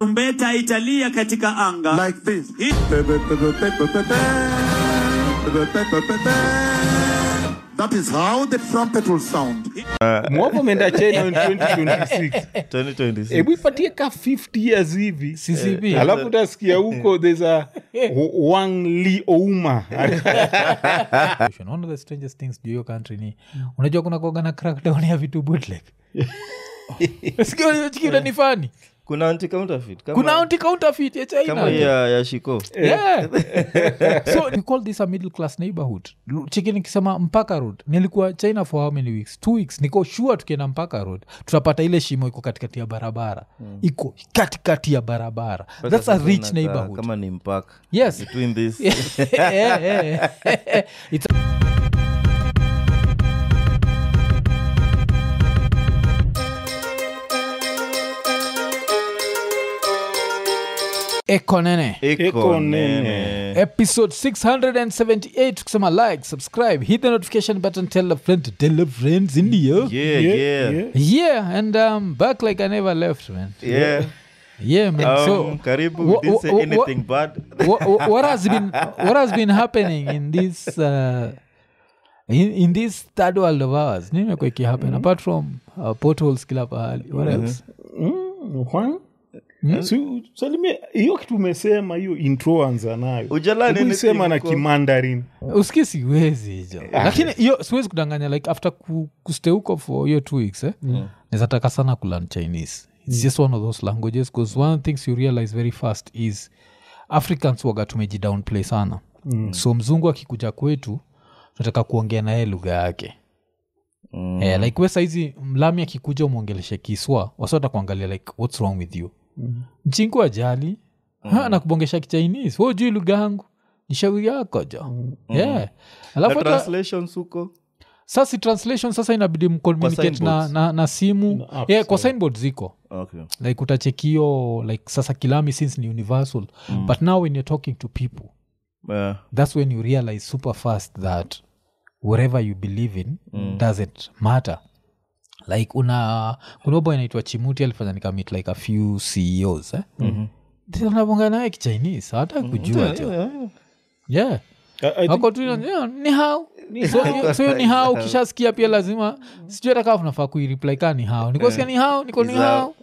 Tarumbeta italia katika anga. like this. Hii- That is how the trumpet will sound. mwavo umeenda china in 2026 2026 hebu ipatie ka 50 years hivi CCP. alafu utasikia huko there's a wang li ouma one of the strangest things juu hiyo country ni unajua kuna kuaga na crackdown ya vitu bootleg sikiachikila ni fani kuna anti counterfeit kama, kuna anti counterfeit ya china kama hii ya, ya shiko yeah. so we call this a middle class neighborhood Lu- chiki nikisema mpaka road nilikuwa china for how many weeks two weeks niko sure tukienda mpaka road tutapata ile shimo iko katikati ya barabara iko katikati ya barabara Mpaka that's a sasa rich inakaa neighborhood kama ni mpaka yes between this Yeah, yeah. It's ekonene iko Iko nene nene. episode 678 tukisema like subscribe hit the notification button tell a friend to tell a friends in the yeah yeah yeah, yeah and um back like i never left man yeah man Um, so karibu wha- we didn't say wha- wha- anything bad what, what, what has been what has been happening in this uh, in, in this third world of ours nini imekuwa ikihappen apart from uh, potholes kila pahali what else Mm, Juan? Si- salimia hiyo kitu umesema hiyo intro anza nayo Ujalani Hebu isema na anything huko? kimandarin uski siwezi hijo lakini hiyo siwezi kudanganya like after ku, kuste huko for hiyo two weeks eh, mm. nizataka sana kulearn chinese its just one of those languages bcause one of the things you realize very fast is africans waga tumejidownplay sana mm. so mzungu akikuja kwetu tunataka kuongea naye lugha yake mm. eh, like we saizi mlami akikuja umwongeleshe kiswa wasota kuangalia like whats wrong with you mm. mchingu ajali mm. nakubongesha kichinese wo jui lugha yangu ni shauri yako jo mm. yeah. na alafu hata- translations huko sasa translation sasa inabidi mcommunicate na, signboards. na, na simu apps, yeah, kwa yeah. signboard ziko okay like utachekio like sasa kilami since ni universal mm. but now when you're talking to people yeah. that's when you realize super fast that whatever you believe in mm. doesn't matter like una kuna boy anaitwa chimuti alifanya nikamit like a few ceos eh? mm-hmm. anabonga naye kichinese hata kujua Yeah, jo yeah, yeah. yeah I- I think- ako tu ina- yeah, ni hao so hiyo- so hiyo ni hao ukishasikia pia lazima sijui hata kaa unafaa kuireply kaa ni hao nikosikia ni hao niko ni hao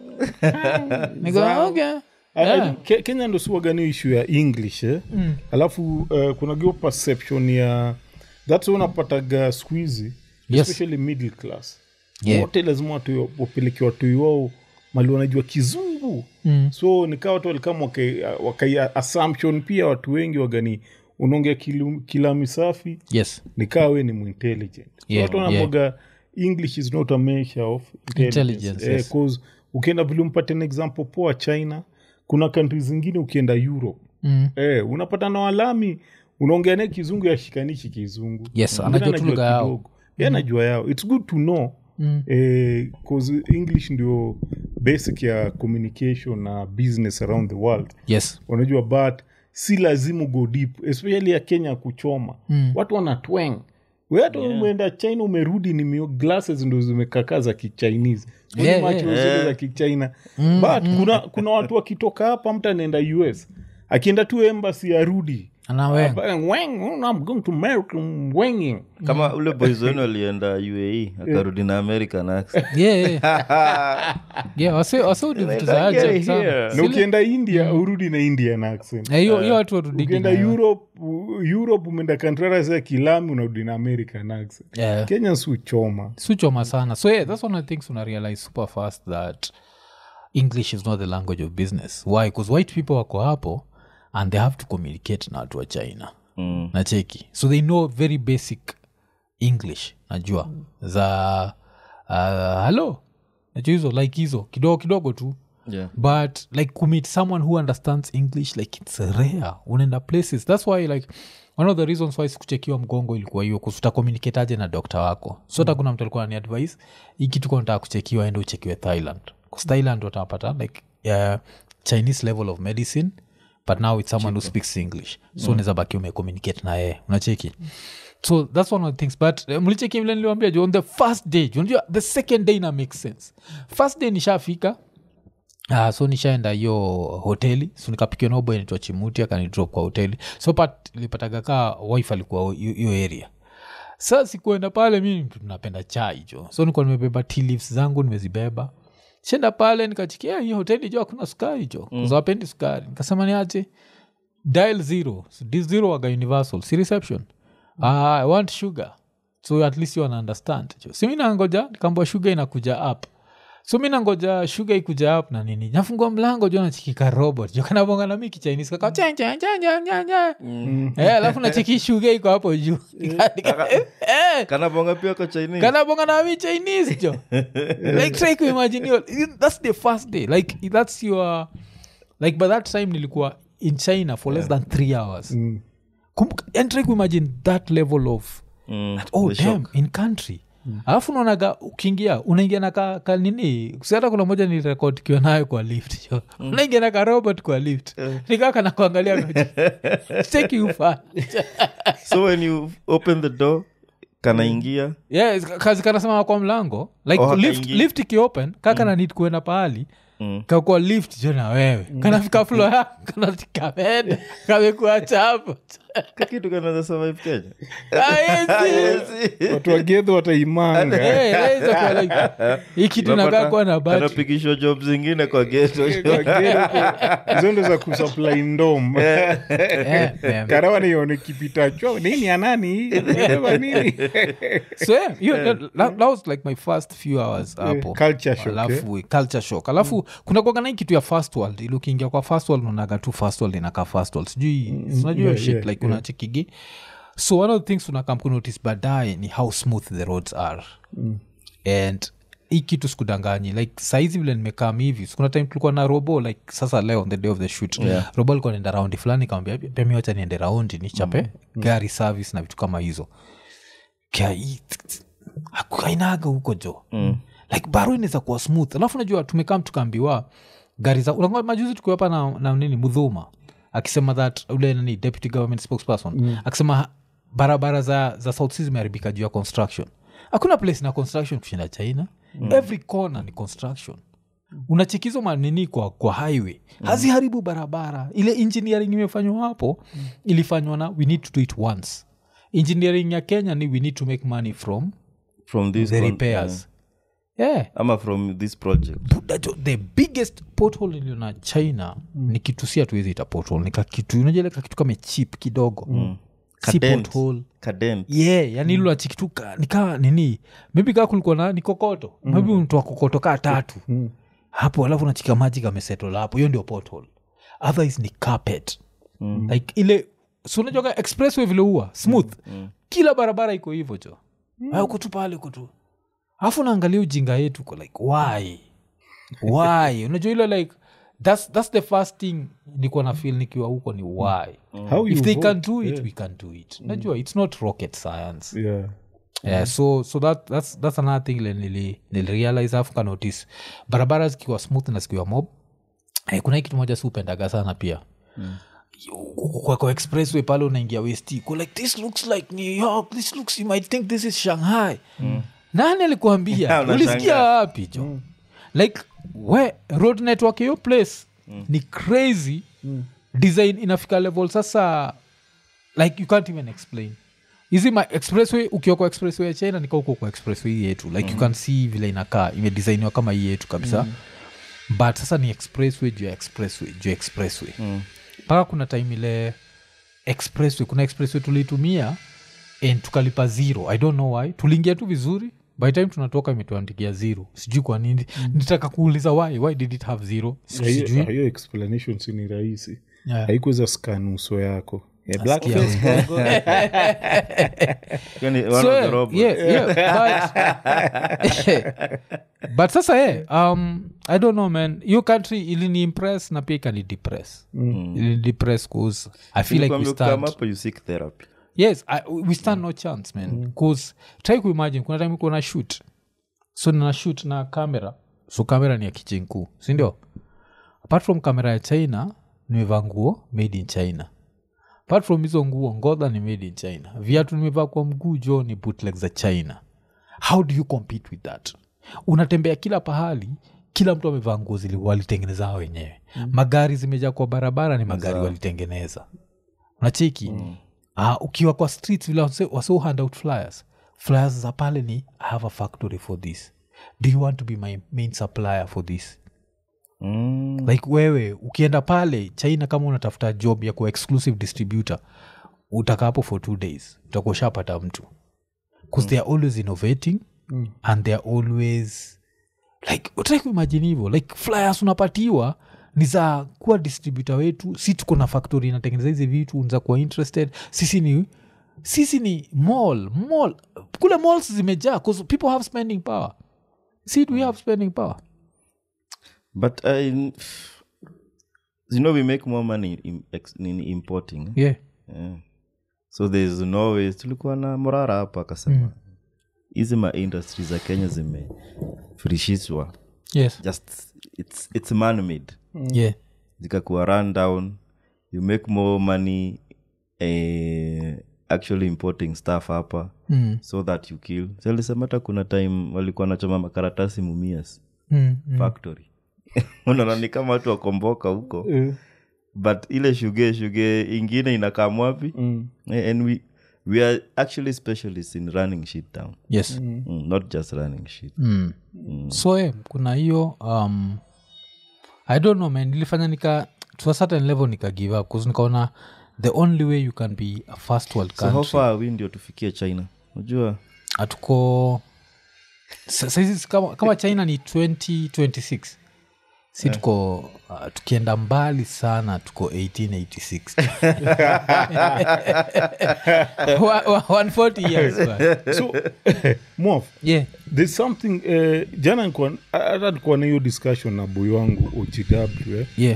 niko okay I- I Yeah. think Ke- kenya ndo siwagani ishu ya english eh? mm. alafu uh, kuna gio perception ya thats why unapataga skuhizi Yes. especially middle class Yeah. wote lazima watu wapeleke watoi wao mali wanajua kizungu Mm. so nikaa watu walikama wakai, wakai assumption pia watu wengi wagani unaongea kilu- kilami safi yes nikaa we ni muintelligent so Yeah, watu wanamwaga english is not a measure of intelligence, Intelligence, yes. Eh, 'cause ukienda vile umpate an example poa china kuna kantri zingine ukienda europe Mm. eh, unapata na walami unaongea naye kizungu yashikanishi kizungu Yes, Mwingine anajua tu lugha yao. kidogo. Yeye anajua yao its good to know Mm. eh, 'cause english ndio basic ya communication na business around the world yes unajua but si lazima go deep especially ya kenya kuchoma Mm. watu wanatweng we hata umeenda china umerudi ni mio glasses ndo zimekakaa za kichinese Uni Yeah, macho yeah. zile za kichina but kuna, kuna watu wakitoka hapa mtu anaenda us akienda tu embassy arudi anawe Weng, I'm going to America, wenging. kama ule boys wenu alienda uae akarudi na american accent yeah, yeah. yeah, wase- wase udi vitu za Like, ajabu yeah, sana. here. na Sile- ukienda india urudi na indian accent Eh, hiyo hiyo watu warudigi ukienda nayo. europe u- europe umeenda kantrara za kilami unarudi na american accent Yeah. kenyans huchoma suchoma sana so yeah, that's one of the things una realize super fast that english is not the language of business why because white people wako hapo and they have to communicate na watu wa china mm. na cheki so they know very basic english najua za uh, hello najua hizo like hizo kidogo kidogo tu yeah. but like kumit someone who understands english like it's rare unaenda places that's why like one of the reasons why sikuchekiwa mgongo ilikuwa hiyo kusuta communicate na dokta wako so hata kuna mtu alikuwa ni advice hii kitu kwa nataka kuchekiwa ende uchekiwe thailand bcause thailand watapata like uh, chinese level of medicine but now it's someone who speaks english so mm. unaweza baki umecommunicate na yeye unacheki so that's one of the things but uh, mlicheki vile niliwambia ju on the first day ju unajua the second day ina make sense first day nishafika Uh, so nishaenda hiyo hoteli so nikapikiwa naobo inaitwa chimuti akanidrop kwa hoteli so pat ilipataga kaa wife alikuwa hiyo hiyo area sa sikuenda pale mi mtu napenda chai jo so nikuwa nimebeba tea leaves zangu nimezibeba shenda pale nikachikia hii hoteli jo hakuna sukari jo mm. zawapendi sukari nikasema niache dial zero so, this zero waga universal si reception mm. uh, i want sugar so at least you wana understand jo si mi nangoja nikambua sugar inakuja up so mi nangoja shuga ikuja up na nini nafungua mlango jo nachikika robot jo kanabonga na mi kichinese kaka chen chen chen chen chen chen eh alafu nachiki shuga iko hapo juu Nika- nika- eh, eh, kanabonga pia kwa chinese kanabonga na mi chinese jo like try kuimagine hiyo that's the first day like that's your like by that time nilikuwa in china for less than three hours Kumbuka- and try kuimagine that level of Mm, That, oh the damn, shock. in country alafu unaonaga ukiingia unaingia na ka, ka nini siata kuna moja ni rekod kiwa nayo kwa lift jo unaingia na ka robot kwa lift nikaa kana kuangalia cheki ufa so when you open the door kanaingia yes, kazi kanasema kwa mlango like Oh, lift, hakaingi. lift ikiopen kaka na need kuenda pahali Mm. kakua lift jo na wewe kanafika flo ya kanatikamenda kamekuacha hapo kakitu kanaweza survive kenya Ah, yes, yes. watu wagedho wataimanga Eh, inaweza kuwa like, hii kitu nakaa kuwa na bati anapigishwa job zingine kwa geto hizo ndo za kusupply ndom Eh, eh. karawa nione kipitachwa nini anani Anasema nini so yeah, hiyo- that, that was like my first few hours hapo culture shock, alafu culture shock alafu kuna kuagana hii kitu ya first world ili ukiingia kwa first world unaonaga tu first world inakaa first world sijui unajua hiyo yeah, shit yeah, like unachekigi so one of the things unakam kunotice baadaye ni how smooth the roads are and hii kitu sikudanganyi like saizi vile nimekam hivi sikuna time tulikuwa na robo like sasa leo on the day of the shoot Yeah. robo alikuwa naenda raundi fulani kawambia pia mi wacha niende raundi nichape gari service na vitu kama hizo Kia- hii- haku- hainaga huko jo mm. like baro inaweza kuwa smooth alafu najua tumekam tukaambiwa gari za unakumbuka majuzi tukiwa hapa na, na nini mudhuma akisema that ule nani deputy government spokesperson mm. akisema ha- barabara za, za south sea zimeharibika juu ya construction hakuna place na construction kushinda china mm. every corner ni construction unachikizo manini kwa, kwa highway haziharibu barabara ile engineering imefanywa hapo ilifanywa na we need to do it once engineering ya kenya ni we need to make money from from this the con- repairs yeah. ama from this project Buddha jo, the biggest pothole iliyo na china ni kitu si hatuwezi ita pothole ni kakitu unajua kakitu kame chip kidogo si Cadent. pothole Cadent. yeah yani ilo achikituka nikaa nini maybe kaa kulikuwa na ni kokoto maybe untoa kokoto kaa tatu hapo alafu nachika maji kamesetol hapo hiyo ndio pothole otherwise ni carpet like ile si unajuaga expressway vile huwa smooth kila barabara iko hivyo jo mm. uko tu pale uko tu alafu naangalia ujinga yetu uko like why why unajua ile like that's, that's the first thing nikuwa na feel nikiwa huko ni why How if you they vote, can do it we can do it najua it's not rocket science yeah. yeah, so so that, that's, that's another thing ile nili, nilirealize afu ka notice barabara zikiwa smooth na zikiwa mob eh, kuna hii kitu moja si upendaga sana pia Huku kwa, kwa expressway pale unaingia west uko like this looks like new york this looks you might think this is shanghai nani alikuambia Unashangaa. ulisikia wapi jo like we road network hiyo place ni crazy design inafika level sasa like you can't even explain hizi ma expressway ukiwa kwa expressway ya china nika uko kwa expressway hii yetu like you can see vile inakaa imedesainiwa kama hii yetu kabisa but sasa ni expressway juu ya expressway juu ya expressway mpaka kuna time ile expressway kuna expressway tuliitumia and tukalipa zero i don't know why tuliingia tu vizuri by time tunatoka imetuandikia zero sijui kwa nini nitaka kuuliza why why did it have zero hiyo sijui hiyo explanation si ni rahisi Yeah. haikuweza skan uso yako Eh, black Nasikia face wewe. Congo. Yani one So, of the yeah, robots. yeah, yeah, but, but sasa yeah, um, i don't know man hiyo country ilini impress na pia ikani depress mm. ilini depress cause i feel like we Nilikwambia ukikama stand hapo you seek therapy yes I, we stand no chance man bcause try kuimagine kuna time kuna shoot so nina shoot na kamera so kamera ni ya kichenkuu sindio apart from kamera ya china nimevaa nguo made in china apart from hizo nguo ngodha ni made in china viatu nimevaa kwa mguu jo ni bootleg za china how do you compete with that unatembea kila pahali kila mtu amevaa nguo zili walitengeneza hao wenyewe magari zimejaa kwa barabara ni magari walitengeneza unacheki Ah, ukiwa kwa streets vile wase wase hand out flyers flyers za pale ni i have a factory for this do you want to be my main supplier for this Mm. like wewe ukienda pale china kama unatafuta job ya kuwa exclusive distributor utakaa hapo for two days utakuwa ushapata mtu bcause they are always innovating and they are always like utaki kuimajini hivyo like flyers unapatiwa ni za kuwa distributor wetu si tuko na factory inatengeneza hizi vitu unza kuwa interested sisi ni sisi ni mall mall kule malls zimejaa 'cause people have spending power si do we have spending power but I, you know we make more money in, ex- in importing eh? yeah yeah. so there's no way tulikuwa na morara hapa akasema hizi ma industry za kenya zimefurishishwa yes just it's, it's man made yeah zikakuwa run down you make more money eh, actually importing stuff hapa mm. so that you kill salisema hata kuna time walikuwa nachoma makaratasi mumias Mm. factory unaona ni kama watu wakomboka huko Eh, but ile shuge shuge ingine inakaa mwapi mm. Eh, and we, we are actually specialists in running shit down yes mm, not just running shit mm. so eh, kuna hiyo um, i don't know man nilifanya nika to a certain level nika give up bcause nikaona the only way you can be a first world so how country far are we ndio tufikie china unajua hatuko sa- saizi kama, kama china ni 2026 si tuko uh, tukienda mbali sana tuko 1886 Wa- wa- 140 years bwana. so mof yeah there's something eh, jana nikuwa- hata nikuwa na hiyo discussion na boy wangu ogw eh. yeah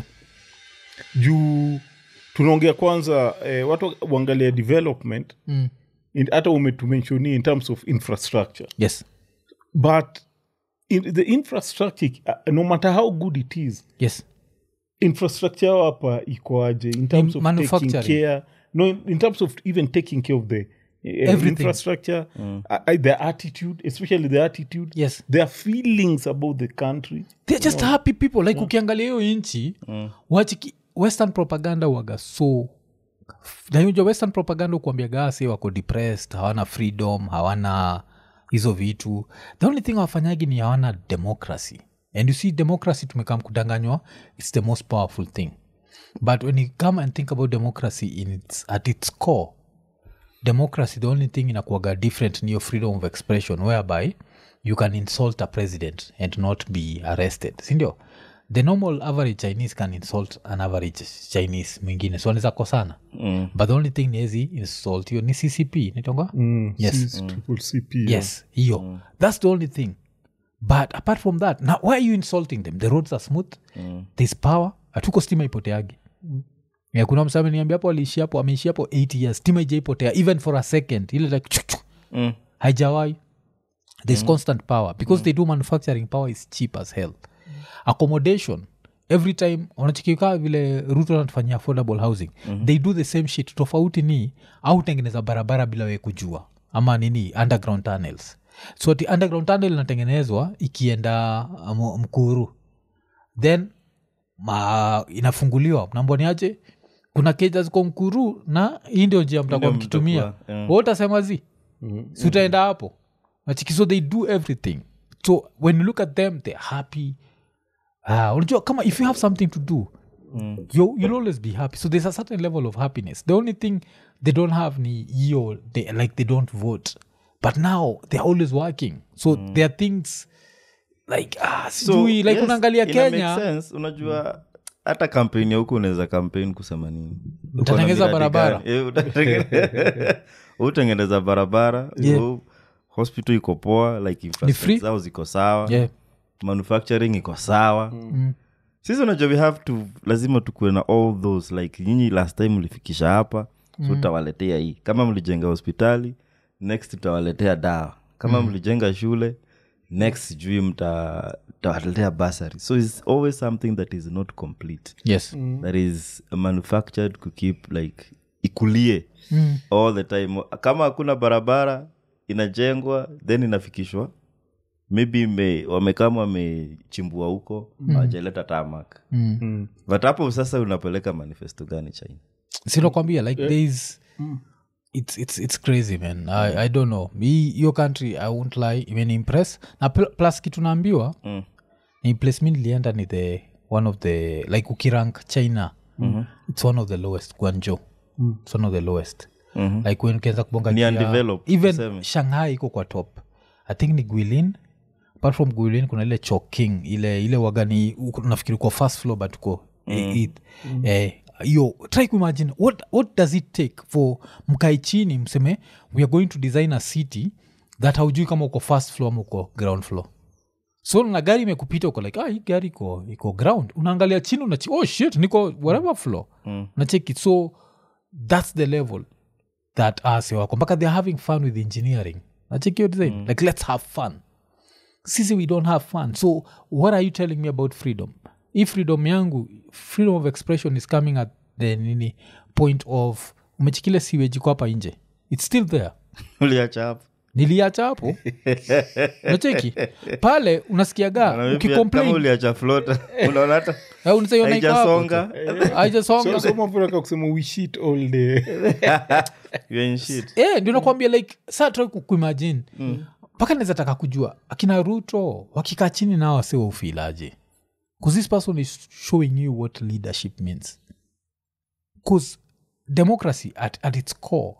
juu tunaongea kwanza eh, watu uangalia development mm. in- hata umetumenshoni in terms of infrastructure yes but in the infrastructure uh, no matter how good it is yes infrastructure yao hapa ikoaje in terms In of taking manufacturing. care no in, in terms of even taking care of the uh, Everything. infrastructure uh, uh, their attitude especially the attitude yes their feelings about the country they're just happy people like ukiangalia hiyo nchi wachiki western propaganda waga so nayuja western propaganda ukuambia gasi wako depressed hawana freedom hawana hizo vitu the only thing wafanyagi ni hawana democracy and you see democracy tumekam kudanganywa its the most powerful thing but when you come and think about democracy in its, at its core democracy the only thing inakuaga different ni your freedom of expression whereby you can insult a president and not be arrested sindio the normal average chinese can insult an average chinese mwingine so anaweza kosana mm. but the only thing niezi insult hiyo ni ccp nitonga mm, Yes. C- triple CP, yeah. yes hiyo that's the only thing but apart from that now why are you insulting them the roads are smooth there's power hatuko stima ipoteagi yeah, kuna msame niambia hapo aliishi hapo ameishi hapo 8 years stima ijaipotea even for a second ile like chuk, chuk, Mm. haijawai there's constant power because they do manufacturing power is cheap as hell accommodation every time wanachikikaa vile ruto anatufanyia affordable housing mm-hmm. they do the same shit tofauti ni au tengeneza barabara bila we kujua ama nini underground tunnels so ati underground tunnel inatengenezwa ikienda um, mkuru then ma, inafunguliwa mnamboniaje kuna keja ziko mkuru na hii ndio njia mtakuwa Ndio mkitumia mtakuwa, yeah. Wewe utasema zi si utaenda hapo Nachiki, so they do everything so when you look at them they're happy ah, unajua kama if you have something to do you, you'll always be happy so there's a certain level of happiness the only thing they don't have ni hiyo they, like they don't vote but now they're always working so there are things like ah, sijui like yes, unaangalia ina make kenya sense. unajua hata kampeni ya huku unaweza kampeni kusema nini Uko na Utatengeneza miradi barabara. gani? Eh, utatengeneza- utengeneza barabara Yeah. so hospital iko poa like free. infrastructure zao ziko sawa yeah. manufacturing iko sawa sisi unajua we have to lazima tukuwe na all those like nyinyi last time mlifikisha hapa so tutawaletea hii kama mlijenga hospitali next tutawaletea dawa kama mlijenga shule next sijui mta- tutawaletea basary so its always something that is not complete yes that is manufactured to keep like ikulie all the time kama hakuna barabara inajengwa then inafikishwa maybe me, wamekama wamechimbua huko hawajaleta tamak Mm. but hapo sasa unapeleka manifesto gani china sinakwambia like there is it's, it's, it's crazy man I, i don't know mi your country i won't lie imeniimpress na pl- plus kitu naambiwa Mm. ni place mi nilienda ni the one of the like ukirank china mm-hmm. it's one of the lowest guanjo mm. it's one of the lowest Mhm. like when ukianza kubonga Ni juu ya- undeveloped, even tuseme. shanghai iko kwa top i think ni guilin apart from guilin kuna ile choking ile ile wagani uko- nafikiri uko first floor but uko mm. eh, hiyo try kuimagine what, what does it take for mkae chini mseme we are going to design a city that haujui kama uko first floor ama uko ground floor so na gari imekupita uko like ah, hii gari iko iko ground unaangalia chini unachi oh shit niko whatever floor mm. nacheki so that's the level that us wako mpaka they're having fun with engineering nacheki hiyo design like let's have fun sisi we don't have fun so what are you telling me about freedom if freedom yangu freedom of expression is coming at the nini point of umechikile siwejiko hapa nje its still there uliacha hapo niliacha hapo nacheki pale unasikiaga Na maybe kama ukicomplain uliacha flota unaona hata Eh, unasema iko hapo tu. haijasonga haijasonga So- so mnapotaka kusema we shit all day You're in shit Eh, ndio nakwambia like saa try ku- kuimagine mpaka naweza taka kujua akina ruto wakikaa chini nao wase waufilaje bcause this person is showing you what leadership means bcause democracy at, at its core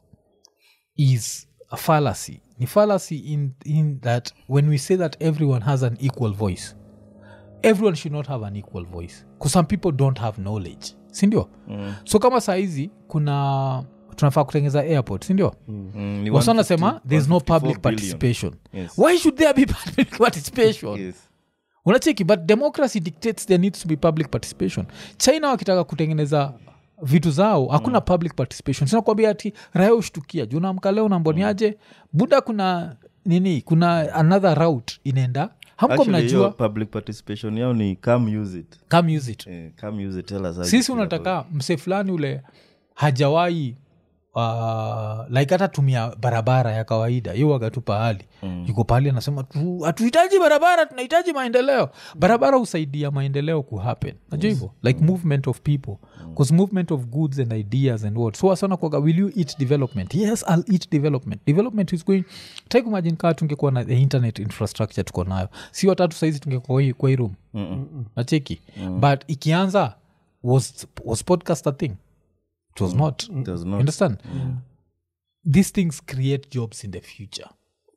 is a fallacy ni fallacy in, in that when we say that everyone has an equal voice everyone should not have an equal voice bcause some people don't have knowledge sindio mm. so kama sahizi kuna tunafaa kutengeza airport sindio Mm, ni wasa 150 nasema there's no 154 public billion. participation Yes. why should there be public participation Yes. unacheki but democracy dictates there needs to be public participation china wakitaka kutengeneza vitu zao hakuna mm. public participation sinakwambia ati raya ushtukia juu naamka leo namboniaje buda kuna nini kuna another route inaenda hamko Actually, hiyo mnajua public participation yao ni come use it come use it Eh, come use it tell us how you sisi feel unataka mse fulani ule hajawahi uh, like hata tumia barabara ya kawaida hiyo waga tu pahali mm. yuko pahali anasema "Tu- hatuhitaji barabara tunahitaji maendeleo barabara husaidia maendeleo kuhappen najua hivyo like movement of people bcause movement of goods and ideas and what so wasana kwaga will you eat development yes i'll eat development development is going try kumagine kaa tungekuwa na the internet infrastructure tuko nayo si watatu saizi tungekuwa kwa hii- kwa hii room nacheki but ikianza was, was podcast a thing it was not It was You not. understand these things create jobs in the future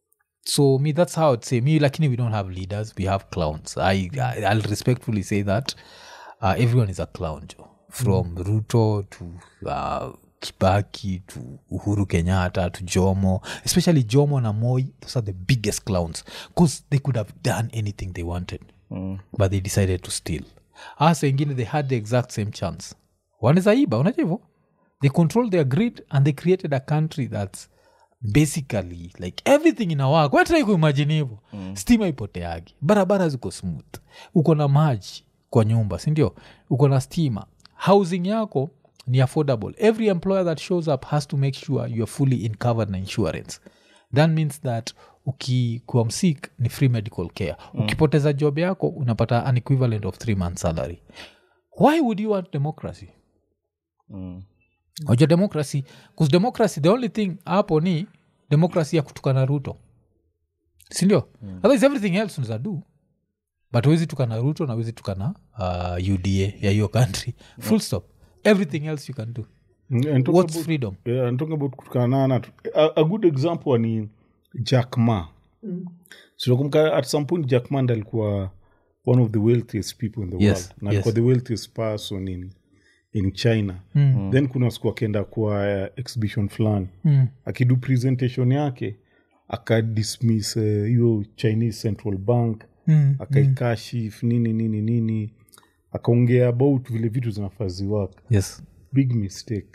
so me that's how i'd say me lakini we don't have leaders we have clowns i, I i'll respectfully say that uh, everyone is a clown jo from ruto to uh, kibaki to uhuru kenyatta to jomo especially jomo na moi those are the biggest clowns because they could have done anything they wanted but they decided to steal hasa wengine they had the exact same chance wanawezaiba unajua hivyo they control their grid and they created a country that's basically like everything inawak watrai kuimajini hivo mm. stima ipoteagi barabara ziko smooth uko na maji kwa nyumba sindio uko na stima housing yako ni affordable every employer that shows up has to make sure you are fully in covered na insurance that means that ukikuwa msik ni free medical care mm. ukipoteza job yako unapata an equivalent of three months salary why would you want democracy Mm. oja democracy bcause democracy the only thing hapo ni democracy ya kutukana ruto sindio mm. otherwise everything else unaza do but wezi tukana ruto na wezi tukana uh, uda ya hiyo country full stop everything else you can do And talk what's about- freedom Yeah, and talking about kutukanana a, a good example ni jack ma sinakumka at some point jack ma ndo alikuwa one of the wealthiest people in the Yes, world na alikuwa yes. the wealthiest person in, in china mm. then kuna siku akaenda kwa uh, exhibition fulani mm. akidu presentation yake akadismiss hiyo uh, chinese central bank Mm. akaikashif nini nini nini akaongea about vile vitu zinafaziwaka yes big mistake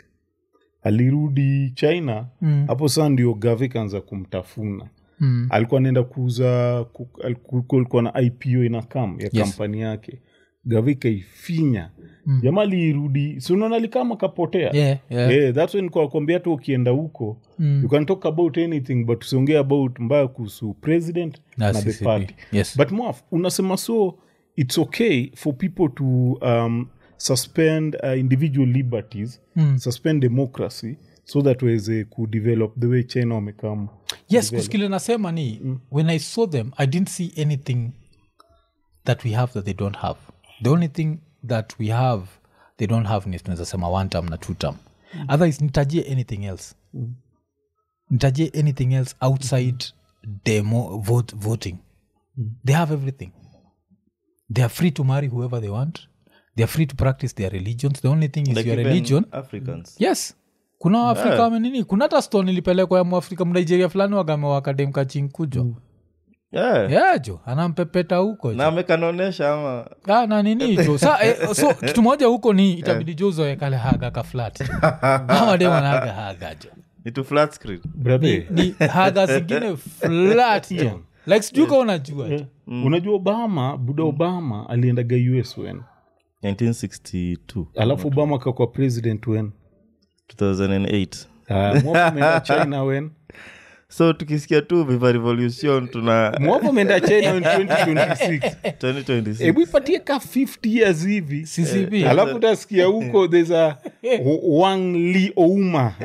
alirudi china Mm. hapo saa ndio gave kaanza kumtafuna Mm. alikuwa anaenda kuuza ku- aliku- kulikuwa na ipo ina kam ya Yes. kampani yake gava ikaifinya jamaa liirudi siunaona likama kapotea Yeah, yeah. Yeah, that's when kwakwambia hata ukienda huko you can talk about anything but usiongea about mbaya kuhusu president Na na, the CCP. party Yes. but mwaf unasema so it's okay for people to um, suspend uh, individual liberties suspend democracy so that waweze kudevelop the way china wamekama yes kuskile nasema ni when i saw them i didn't see anything that we have that they don't have the only thing that we have they don't have ni tunaweza sema one term na two term otherwise nitajie anything else nitajie anything else outside demo vote, voting they have everything they are free to marry whoever they want they are free to practice their religions the only thing is Like your even religion africans yes kuna waafrika Yeah. wamenini kuna hata stone ilipelekwa ya mwafrika mnigeria fulani wagamewakademka chinkujo yeah. yeah jo anampepeta huko jo. na amekanaonyesha ama Ah, na nini jo sa eh, so kitu moja huko ni itabidi jo uzoe kale haga ka flat amademanaga haga jo ni to flat screen brother ni haga zingine flat jo like sijui ka unajua jo unajua obama buda obama aliendaga us wen 1962 alafu obama kakwa president wen 2008 uh, mwapo ameenda china wen so tukisikia tu viva revolution tuna mwapo ameenda china wen 2026 2026 hebu ipatie ka 50 years hivi ccp alafu utasikia huko there's a wang li ouma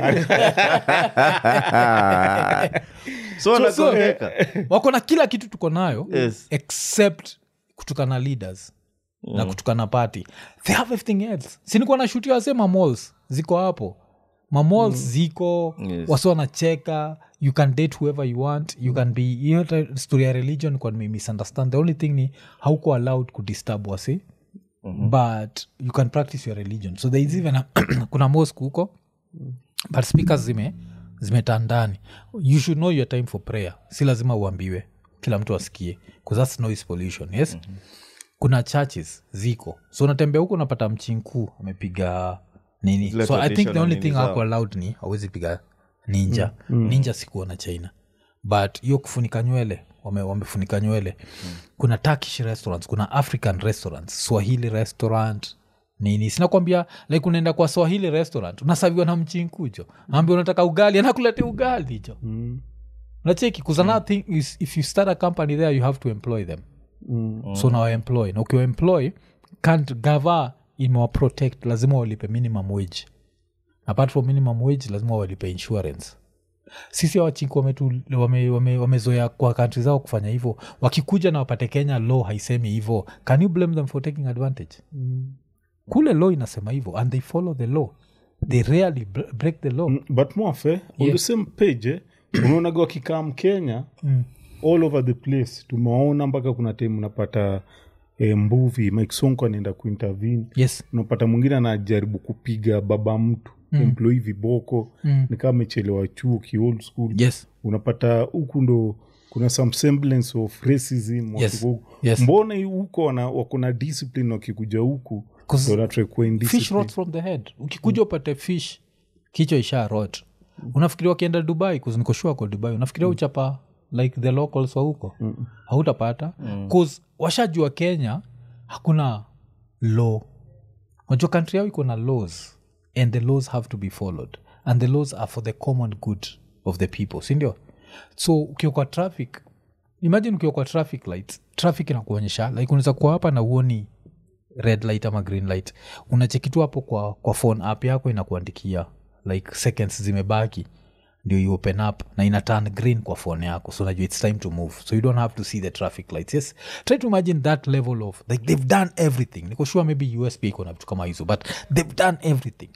so wanagongeka wako na kila kitu tuko nayo Yes. except kutukana leaders na kutukana party they have everything else sinikuwa na shuti wase mamols ziko hapo mamols ziko Yes. wasi wanacheka you can date whoever you want you can be hiyo hata story ya religion kwa nime misunderstand the only thing ni hauko allowed kudisturb wasi but you can practice your religion so there is even a, kuna mosque huko but speakers zime zimetandani you should know your time for prayer si lazima uambiwe kila mtu asikie bcause thats noise pollution yes mm-hmm. kuna churches ziko so unatembea huko unapata mchinkuu amepiga nini Zile so i think the traditional only nini thing zao. ako allowed ni awezi piga ninja ninja sikuona china but hiyo kufunika nywele wame, wamefunika nywele kuna turkish restaurants kuna african restaurants swahili restaurant nini sinakwambia like unaenda kwa swahili restaurant unasaviwa na mchinkujo ambia unataka ugali anakuletea ugali jo nacheki bcause another thing is if you start a company there you have to employ them so now employ na ukiwa employ can't gava imewaprotect lazima walipe minimum wage apart from minimum wage lazima walipe insurance sisi awachinku wamezoea wame, wame, wamezoea kwa kantri zao kufanya hivyo wakikuja na wapate kenya law haisemi hivyo can you blame them for taking advantage kule law inasema hivyo and they follow the law they rarely br- break the law but mwafe on Yeah. the same page eh, unaonaga wakikaa mkenya all over the place tumewaona mpaka kuna time unapata eh, mbuvi mike sonko anaenda kuintervene yes unapata mwingine anajaribu kupiga baba mtu mm. employee viboko mm. nikaa amechelewa chuo ki old school yes unapata huku ndo kuna some semblance of racism Yes. wakiko huku. Yes. mbona hii huko wana- wako na discipline wakikuja huku 'Cause ndo wanatry kuwa fish indiscipline. rots from the head ukikuja upate fish kichwa isha rot unafikiria wakienda dubai kuzinikoshua kwa dubai unafikiria uchapa like the locals wa huko hautapata bcause washajua kenya hakuna law unajua kantri yao iko na laws and the laws have to be followed and the laws are for the common good of the people sindio so ukiwa kwa traffic imagine ukiwa kwa traffic lights traffic inakuonyesha like unaweza kuwa hapa na uoni red light ama green light unachekitu hapo kwa, kwa phone app yako inakuandikia like seconds zimebaki ndio you open up na ina turn green kwa phone yako so najua its time to move so you don't have to see the traffic lights yes try to imagine that level of like they've done everything niko sure maybe usp iko na vitu kama hizo but they've done everything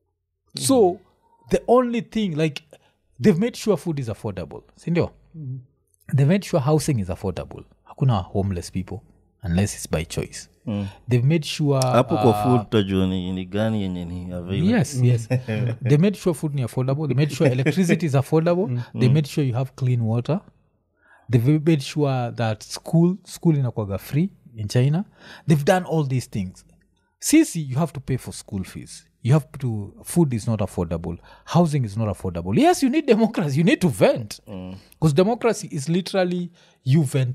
so the only thing like they've made sure food is affordable sindio they've made sure housing is affordable hakuna homeless people unless it's by choice they've made sure hapo kwa uh, food tutajua ni, ni gani yenye ni available yes yes they made sure food is affordable they made sure electricity is affordable they made sure you have clean water they've made sure that school school inakwaga free in china they've done all these things sisi you have to pay for school fees you have to food is not affordable housing is not affordable yes you need democracy you need to vent because democracy is literally you venting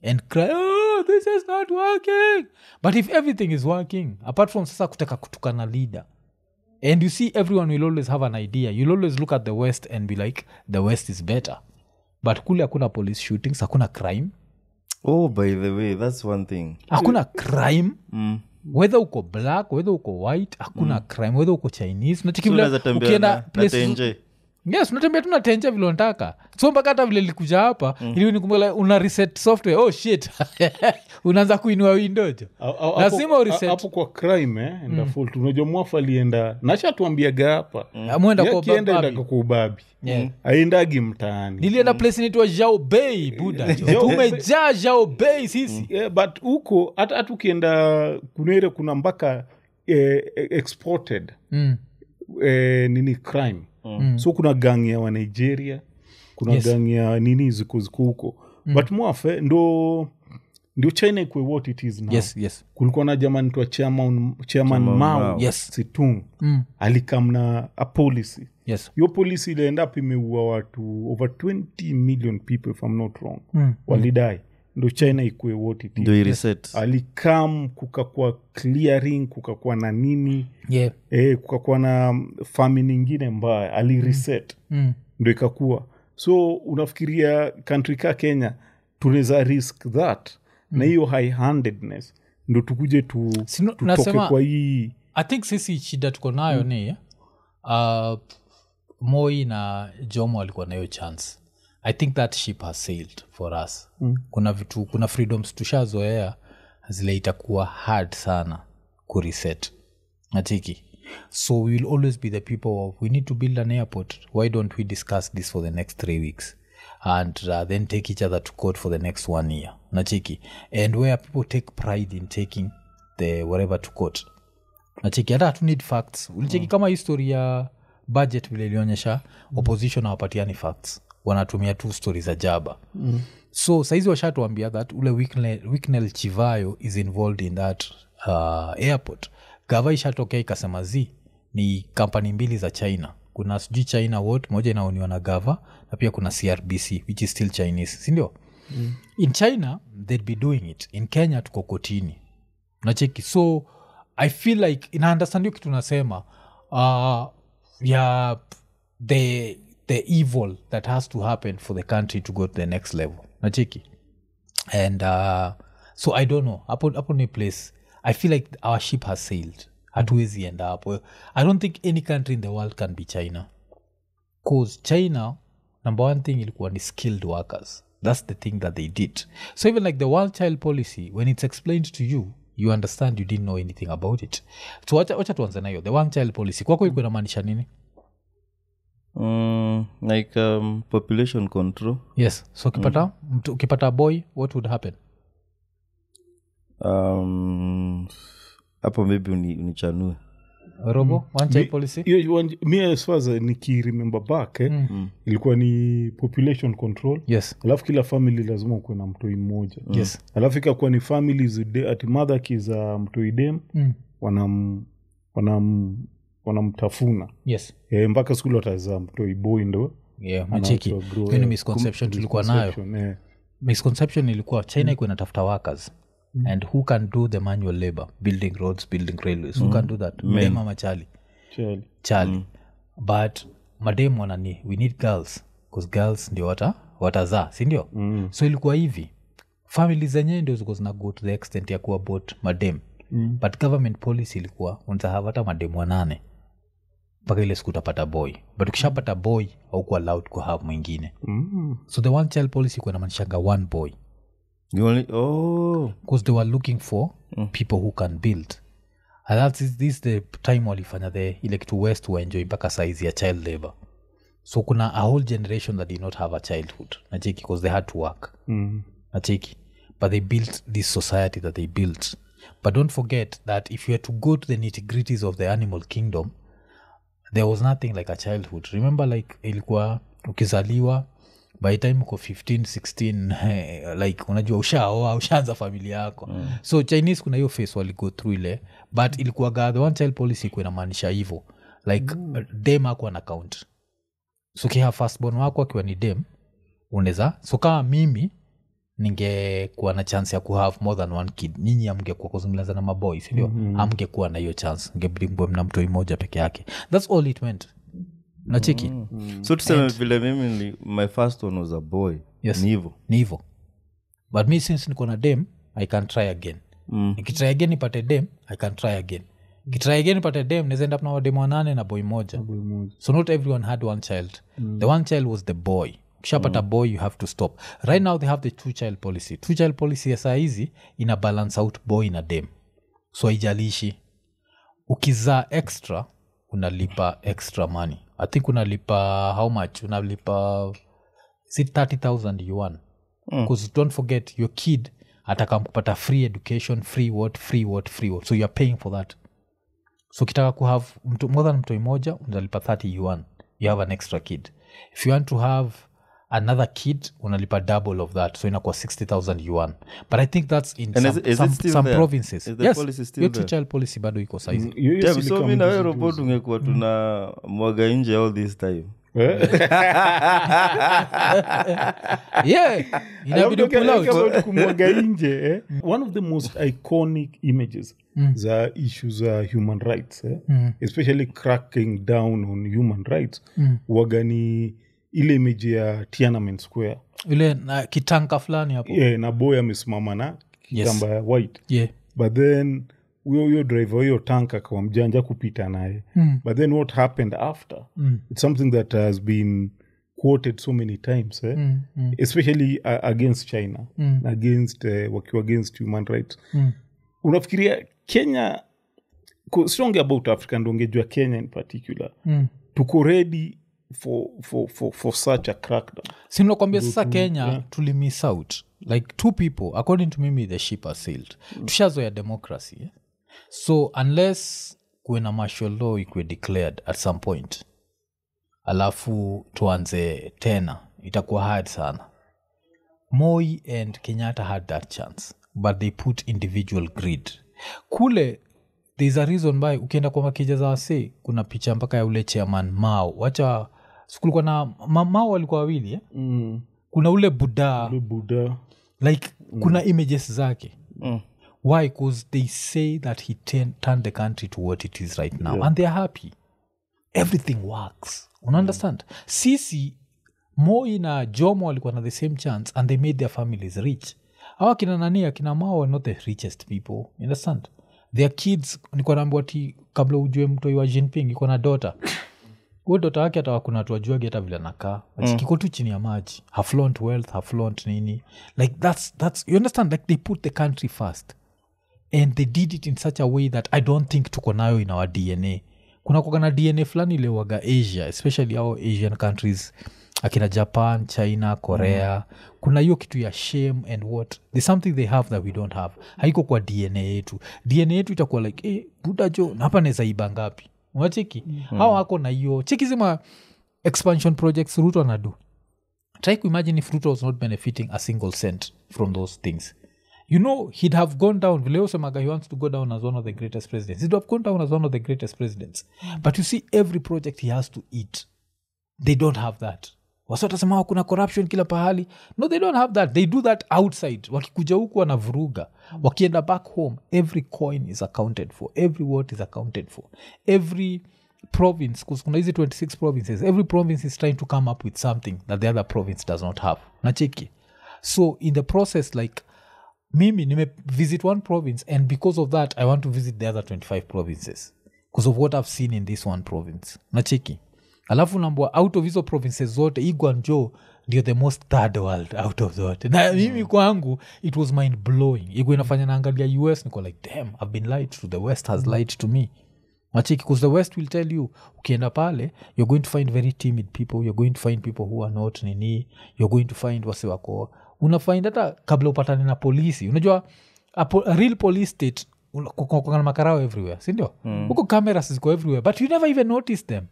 and cry oh, this is not working but if everything is working apart from sasa kutaka kutukana leader and you see everyone will always have an idea you'll always look at the west and be like the west is better but kule hakuna police shootings hakuna crime oh by the way that's one thing hakuna crime mm. whether uko black whether uko white hakuna mm. crime whether uko chinese Unacheki So vile unaweza tembea ukienda na- na places- tenje. yes unatembea tu natenja vile unataka so mpaka hata vile likuja hapa mm. ili nikumbuka una reset software oh shit unaanza kuinua windojo Au- au- lazima hapo- ureset hapo kwa crime eh, enda fault unajua mwafu alienda nashatuambiaga hapa mwenda kwa akienda babi. endaka kwa ubabi Yeah. aendagi mtaani nilienda place inaitwa jao bei buda jo. tumejaa jao bei sisi yeah, but huko hata hata ukienda kunere kuna mpaka eh, exported Mm. eh, nini crime mm. so kuna gang ya wanigeria kuna Yes. yes. gang ya nini ziko ziko huko mm. but mwafe ndo ndio china ikwe what it is now yes yes kulikuwa na jamani twa chairman, chairman Chairman mao Mao. Yes. situng Mm. alikamna a policy yes hiyo polisi ilienda up imeua watu over 20 million people if I'm not wrong Mm. walidai ndo china ikue what it is ndio ireset alikam kukakuwa clearing kukakuwa na nini yeah e, kukakuwa na famine ingine mbaya alireset mm. ndo ikakuwa so unafikiria country ka kenya tunaweza risk that na hiyo high handedness ndo tukuje tu, Sino- tutoke nasema- kwa hii i think sisi shida tuko nayo ni uh, moi na jomo alikuwa nayo chance i think that ship has sailed for us mm. kuna vitu kuna freedoms tushazoea zile itakuwa hard sana kureset natiki so we will always be the people of we need to build an airport why don't we discuss this for the next three weeks and uh, then take each other to court for the next one year nachiki and where people take pride in taking the whatever to court nacheki hata hatu need facts ulicheki kama history ya budget vile ilionyesha opposition hawapatiani facts wanatumia tu stori za jaba mm. so saizi washatuambia that ule Wicknell, Wicknell chivayo is involved in that uh, airport gava ishatokea ikasema z ni kampani mbili za china kuna sijui china wot moja inaoniwa na gava na pia kuna crbc which is still chinese sindio mm. in china they'd be doing it in kenya tuko kotini nacheki so i feel like inaunderstand hiyo kitu nasema uh, ya the the evil that has to happen for the country to go to the next level nacheki and uh, so i don't know hapo hapo ni place i feel like our ship has sailed hatuwezi enda hapo i don't think any country in the world can be china cause china number one thing ilikuwa ni skilled workers that's the thing that they did so even like the one child policy when it's explained to you you understand you didn't know anything about it so wacha wacha tuanze nayo the one child policy kwako ilikuwa inamaanisha nini mm, like um, population control yes so ukipata mtu ukipata boy what would happen um, hapo maybe uni, unichanue robo one child Mi- policy hiyo one- mi as far as nikiremember back eh, Mm. ilikuwa ni population control yes alafu kila family lazima ukuwe na mtoi mmoja yes alafu ikakuwa ni families de- ati mother akiza mtoi dem mm. wanam wanam wanamtafuna yes e, mpaka skuli watazaa mtoi boy ndo yeah macheki anaachwa grow, hiyo ni eh, misconception kum- tulikuwa nayo misconception, eh. misconception ilikuwa china iko inatafuta workers and who can do the manual labor building roads building railways who can do that mdem ama chali Chali. chali but madem wanani we need girls bcause girls ndio wata watazaa sindio mm. so ilikuwa hivi famili zenyewe ndio ziko zina go to the extent ya kuwa bot madem mm. but government policy ilikuwa unzahava hata madem wanane mpaka ile siku utapata boy but ukishapata boy aukuwa allowed kuhave mwingine Mm. so the one child policy kuwa inamaanishanga one boy you only, oh, because they were looking for people who can build and that is this the time walifanya the ile kitu west waenjoy mpaka saizi ya child labor so kuna a whole generation that did not have a childhood nacheki because they had to work Mm. nacheki but they built this society that they built but don't forget that if you had to go to the nitty-gritties of the animal kingdom there was nothing like a childhood remember like ilikuwa ukizaliwa by the time uko 15 16 eh, like unajua ushaoa ushaanza familia yako mm. so chinese kuna hiyo face waligo through ile but ilikuwaga the one child policy ikuwa inamaanisha hivo like mm. dem akuwa na count so kiha firstborn wako akiwa ni dem unaweza so kama mimi ningekuwa na chance ya kuhave more than one kid nyinyi amngekuwa kuzungumza na maboy sindio mm-hmm. amngekuwa na hiyo chance ngebdingwe mna mtoi moja peke yake thats all it meant nacheki mm. so tuseme vile mimi ni, my first one was a boy Yes. ni hivo ni hivo but mi since niko na dem i can try again Mm. nikitry again nipate dem i can try again kitry again nipate dem nazaenda na wadem wanane na boy moja so not everyone had one child the one child was the boy ukishapata boy you have to stop right now they have the two child policy two child policy ya saa hizi ina balance out boy na dem so haijalishi ukizaa extra unalipa extra money i think unalipa how much unalipa is it 30000 yuan because don't forget your kid atakam kupata free education free what free what free what so youare paying for that so ukitaka kuhave mtu, more than mtoi moja unalipa 30 yuan you have an extra kid if you want to have another kid unalipa double of that so inakuwa 60000 yuan but i think that's in And some, is it- is it some, still some there? provinces Is the yes policy still your there? two child policy bado iko saizi Hiyo- hiyo Yeah, si so kama mi na wewe juzi robot ungekuwa tuna mwaga nje all this time yeah inabidi pull out About kumwaga nje eh? one of the most iconic images za issues za human rights eh? especially cracking down on human rights waga ni ile image ya tiananmen square ile na kitanka fulani hapo yeah, na boy amesimama na kitamba ya white yeah but then huyo huyo driver wa hiyo tank akawa mjanja kupita naye mm. but then what happened after mm. it's something that has been quoted so many times eh? mm, mm. especially uh, against china mm. against uh, wakiwa against human rights mm. unafikiria kenya ko- strong about africa ndongejua kenya in particular mm. tuko ready for, for, for, for such a crackdown simnakwambia sasa kenya tulimiss out like two people according to mimi the ship has sailed tushazoya democracy eh? so unless kuwe na martial law ikuwe declared at some point alafu tuanze tena itakuwa hard sana moi and kenyatta had that chance but they put individual greed kule thereis a reason by ukienda kwa makija za wase kuna picha mpaka ya ule chairman mao wacha kulikuwa na ma, mao walikuwa wawili eh? mm. kuna ule budaa buda like kuna images zake why bcause they say that he turn, turned the country to what it is right now and they're happy everything works unaunderstand sisi moi na jomo walikuwa na the same chance and they made their families rich awa kina nani akina mao were not the richest people you understand their kids nikuwa naambiwa ti kabla ujue mtoi wa jinping iko na dota huo dota wake hata wakuna tuajuagi hata vile anakaa mm. kiko tu chini ya maji haflont wealth haflont nini like that's, that's you understand like they put the country first and they did it in such a way that i don't think tuko nayo in our dna kuna kuaga na dna fulani iliwaga asia especially ao asian countries akina japan china korea mm. kuna hiyo kitu ya shame and what there's something they have that we don't have haiko kwa dna yetu dna yetu itakuwa like eh, buda jo na hapa naweza iba ngapi unacheki mm. hao hako na hiyo cheki zima expansion projects ruto anadu try kuimagine if ruto was not benefiting a single cent from those things you know he'd have gone down vile usemaga he wants to go down as one of the greatest presidents he'd have gone down as one of the greatest presidents but you see every project he has to eat they don't have that wasotasema kuna corruption kila pahali no they don't have that they do that outside wakikuja huku wanavuruga wakienda back home every coin is accounted for every word is accounted for every province 'cause kuna hizi 26 provinces every province is trying to come up with something that the other province does not have nacheki so in the process like mimi nime visit one province and because of that i want to visit the other 25 provinces because of what i've seen in this one province nacheki alafu nambwa out of hizo provinces zote igwanjo ndio the most third world out of zote na mimi kwangu it was mind blowing igwa inafanya naangalia us niko like damn i've been lied to the west has lied to me machiki because the west will tell you ukienda pale you're going to find very timid people you're going to find people who are not nini you're going to find wase wako unafind hata kabla upatane na polisi unajua a, po, a real police state una- kuko- kuko na makarao everywhere sindio huko cameras ziko everywhere but you never even notice them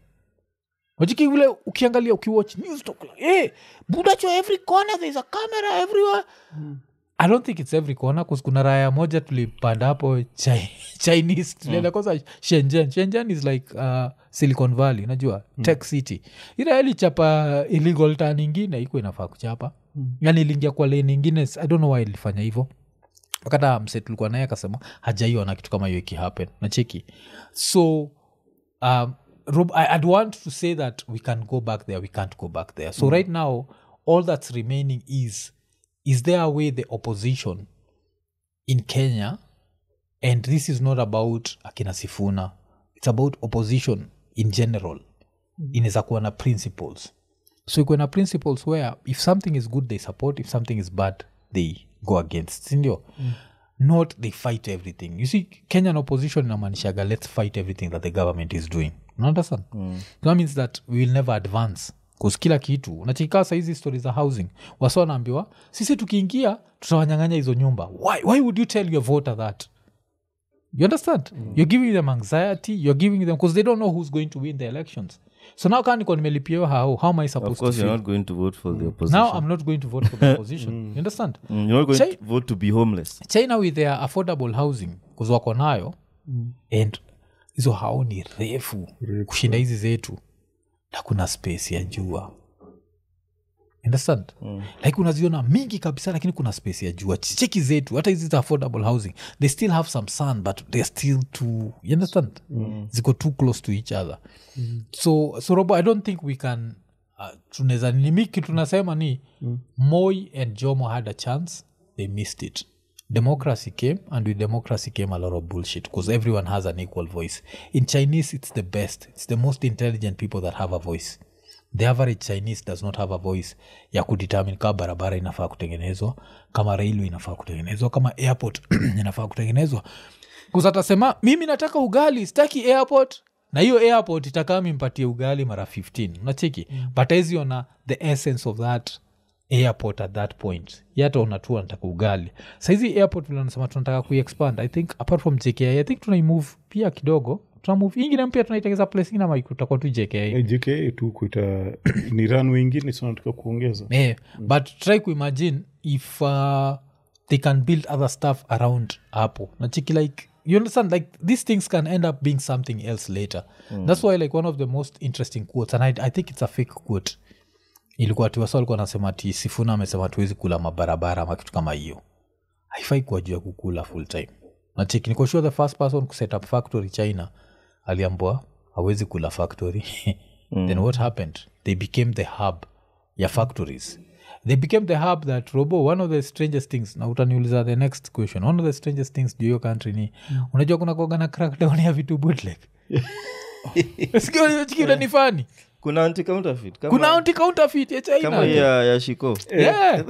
wajiki vile ukiangalia ukiwatch news talk like, hey, budacho every corner there's a camera everywhere i don't think its every corner 'cause kuna raya moja tulipanda hapo chi- chinese tulienda kwanza shenzhen shenzhen is like uh, silicon valley unajua tech city ila ilichapa illegal tan ingine iko inafaa kuchapa yani iliingia kwa lane ingine i don't know why ilifanya hivyo wakata mse tulikuwa naye akasema hajaiona kitu kama hiyo ikihappen nacheki so um, Rob, I, i'd want to say that we can go back there we can't go back there so right now all that's remaining is is there a way the opposition in kenya and this is not about akina sifuna it's about opposition in general inaweza kuwa na principles so ikuwe na principles where if something is good they support if something is bad they go against sindio mm. not they fight everything you see kenyan opposition inamaanishaga let's fight everything that the government is doing You understand mm. that means that we will never advance bcause kila kitu unachikaa sahizi stori za housing wasa wanaambiwa sisi tukiingia tutawanyang'anya hizo nyumba why, why would you tell your voter that you understand you're giving them anxiety you're giving them because they don't know who's going to win the elections so now kaa niko nimelipia how, how am i of supposed to course you're feel not going to vote for the opposition now i'm not going to vote for the opposition you understand Mm, you're not going Chai- to vote to be homeless china with their affordable housing bcause wako nayo and hizo hao ni refu kushinda hizi zetu na kuna space ya jua understand mm. like unaziona mingi kabisa lakini kuna space ya jua cheki zetu hata hizi za affordable housing they still have some sun but they're still too you understand mm. ziko too close to each other mm. so so robo i don't think we can uh, tunaweza nimiki tunasema ni mm. moi and jomo had a chance they missed it democracy came and with democracy came a lot of bullshit because everyone has an equal voice in chinese it's the best it's the most intelligent people that have a voice the average chinese does not have a voice ya kudetermine kama barabara inafaa kutengenezwa kama railway inafaa kutengenezwa kama airport inafaa kutengenezwa kusatasema mimi nataka ugali sitaki airport na hiyo airport itakaa mimpatie ugali mara 15 unacheki mm. but aziona the essence of that airport at that point yata unatua nataka ugali saizi airport vile nasema tunataka kuiexpand i think apart from jki i think tunaimove pia kidogo tunamove ingine mpya tunaitengeza place ingine ama tutakuwa tu jki Eh, jka tu kuita ni runway ingine sinataka kuongeza yeah. but try kuimagine if uh, they can build other stuff around hapo nachiki like you understand like these things can end up being something else later that's why like one of the most interesting quotes and I, i think it's a fake quote ilikuwa tiwasa alikuwa anasema ati sifuna amesema tuwezi kula mabarabara ama kitu kama hiyo haifai kuwa juu ya kukula full time nachiki niko sure the first person kuset up factory china aliambua hawezi kula factory then what happened they became the hub ya factories they became the hub that robo one of the strangest things na utaniuliza the next question one of the strangest things juu hiyo country ni unajua kuna kuwaga na crackdown ya vitu bootleg sikionachikila ni fani kuna anti counterfeit kama, kuna anti counterfeit ya china kama hii ya, ya shiko yeah.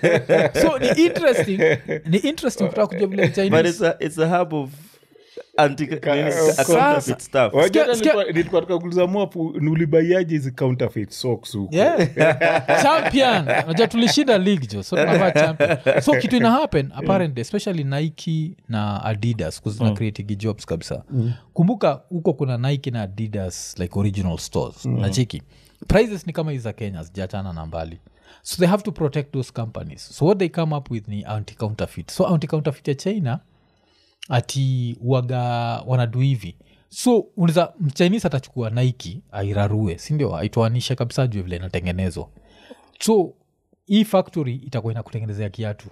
so ni interesting ni interesting kutaka kujua vile but chinese it's a, it's a hub of anti nini, Sasa- counterfeit stuff Wajua Sikia- hata sikia- nilikuwa- nilikuwa nataka kuuliza mwapu nulibaiaje hizi counterfeit socks huko yeah. champion najua tulishinda league jo so tunavaa champion so kitu ina happen apparently especially nike na adidas kuzina mm. creating jobs kabisa mm. kumbuka huko kuna nike na adidas like original stores mm. nachiki prices ni kama hizi za kenya zijachana na mbali so they have to protect those companies so what they come up with ni anti counterfeit so anti counterfeit ya china ati waga wanadu hivi so unaweza mchinese atachukua naiki airarue sindio aitoanishe kabisa juu vile inatengenezwa so hii factory itakuwa inakutengenezea kiatu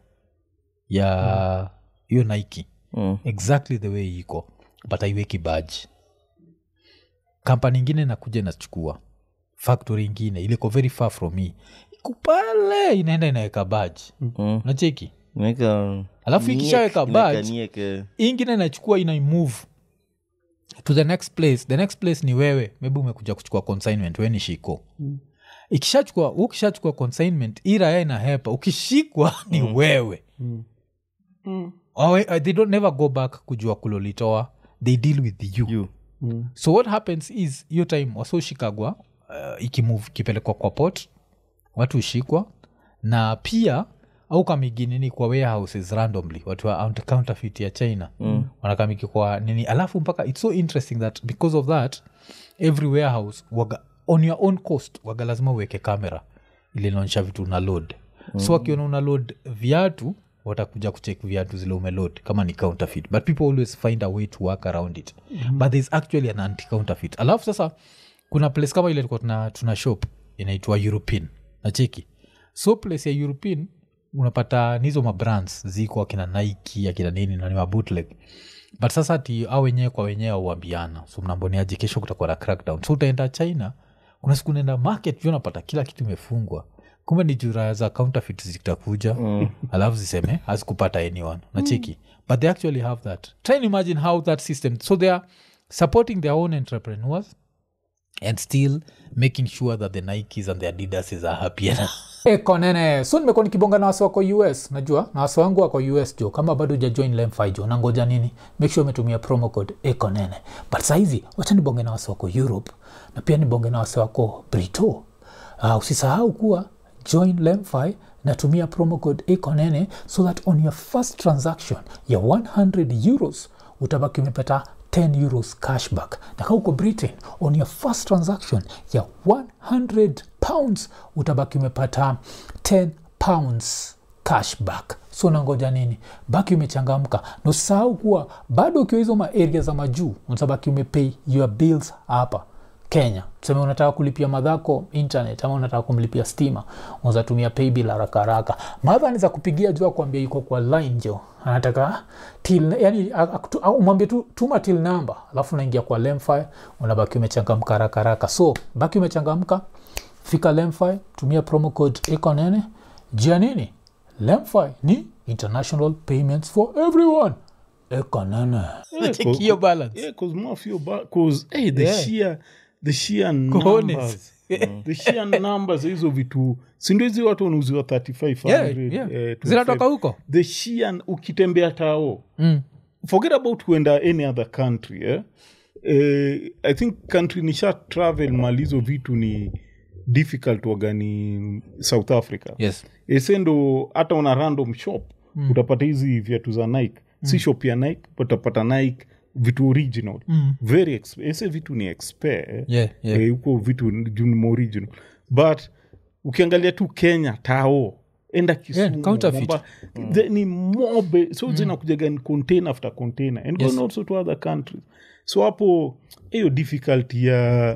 ya hiyo naiki Mm. exactly the way iko but aiweki baji kampani ingine inakuja inachukua factory ingine iliko very far from me iko pale inaenda inaweka baji Mm. nacheki Inaeka- Alafu niek- ikishaweka inaeka badge, nieke. hii ingine inachukua inaimove to the next place the next place ni wewe maybe umekuja kuchukua consignment we ni shiko mm. ikishachukua ukishachukua consignment hii raya inahepa ukishikwa ni wewe Wawe- uh, they don't never go back kujua kulolitoa they deal with you, You. so what happens is hiyo time wasoshikagwa uh, ikimove ikipelekwa kwa pot watu hushikwa na pia au kamiginini kwa warehouses randomly watu wa out- counterfeit ya china mm. wanakamiki kwa nini alafu mpaka its so interesting that because of that every warehouse waga, on your own cost waga lazima uweke kamera ili inaonyesha vitu una load mm. so wakiona una load viatu watakuja kuchek viatu zile umelod kama ni counterfeit but people always find a way to work around it mm-hmm. but thereis actually an anti counterfeit alafu sasa kuna place kama ile ilikuwa tuna, tuna shop inaitwa european nacheki so place ya european unapata nizo mabrands ziko akina nike akina nini nani mabutleg but sasa ti au wenyewe kwa wenyewe auambiana so mnamboniaje kesho kutakuwa na crackdown so utaenda china kuna siku unaenda market vyo unapata kila kitu imefungwa kumbe ni jura za counterfeit zitakuja mm. alafu ziseme hazikupata anyone nacheki but they actually have that try and imagine how that system so they are supporting their own entrepreneurs and still making sure that the nikes and the adidases are happy konene so nimekuwa nikibonga na wasi wako us najua na wasi wangu wako us jo kama bado ujajoin lemfi jo nangoja nini make sure umetumia promo code ekonene but sahizi wacha nibonge na wasi wako europe na pia nibonge na wasi wako brito uh, usisahau kuwa join lemfi natumia promo code ekonene so that on your first transaction ya 100 euros utabaki umepata 10 euros cashback na kaa uko britain on your first transaction ya 100 pounds utabaki umepata 10 pounds cashback so nangoja nini baki umechangamka na usisahau kuwa bado ukiwa hizo maaria za majuu utabaki umepay your bills hapa kenya tuseme unataka kulipia madhako internet ama unataka kumlipia stima unazatumia paybill haraka haraka madha anaweza kupigia jua kuambia iko kwa line jo anataka till yani akutu- au umwambie tu tuma till number alafu unaingia kwa lemfi unabaki umechangamka haraka haraka so baki umechangamka fika lemfi tumia promo code ekonene jia nini lemfi ni international payments for everyone ekonene Check hiyo balance Yeah, cause more of your ba- cause hey, the Yeah. sheer the sheer Cojones. numbers the sheer numbers hizo vitu sindo hizi watu wanauziwa 35 yeah, 100, yeah. eh, 25. zinatoka huko the sheer ukitembea tao mm. forget about kuenda any other country eh? Eh, i think country nisha travel mali hizo vitu ni difficult wagani south africa yes ese ndo hata una random shop mm. utapata hizi viatu za nike mm. si shop ya nike but utapata nike vitu original mm. very exp- ese vitu ni expe eh? yeah, yeah. Eh, huko vitu juu ni more original but ukiangalia tu kenya tao enda Yeah, kisumu counterfeit. Momba- the- ni mobe so zinakujaga ni container after container and Yes. going also to other countries so hapo hiyo difficulty ya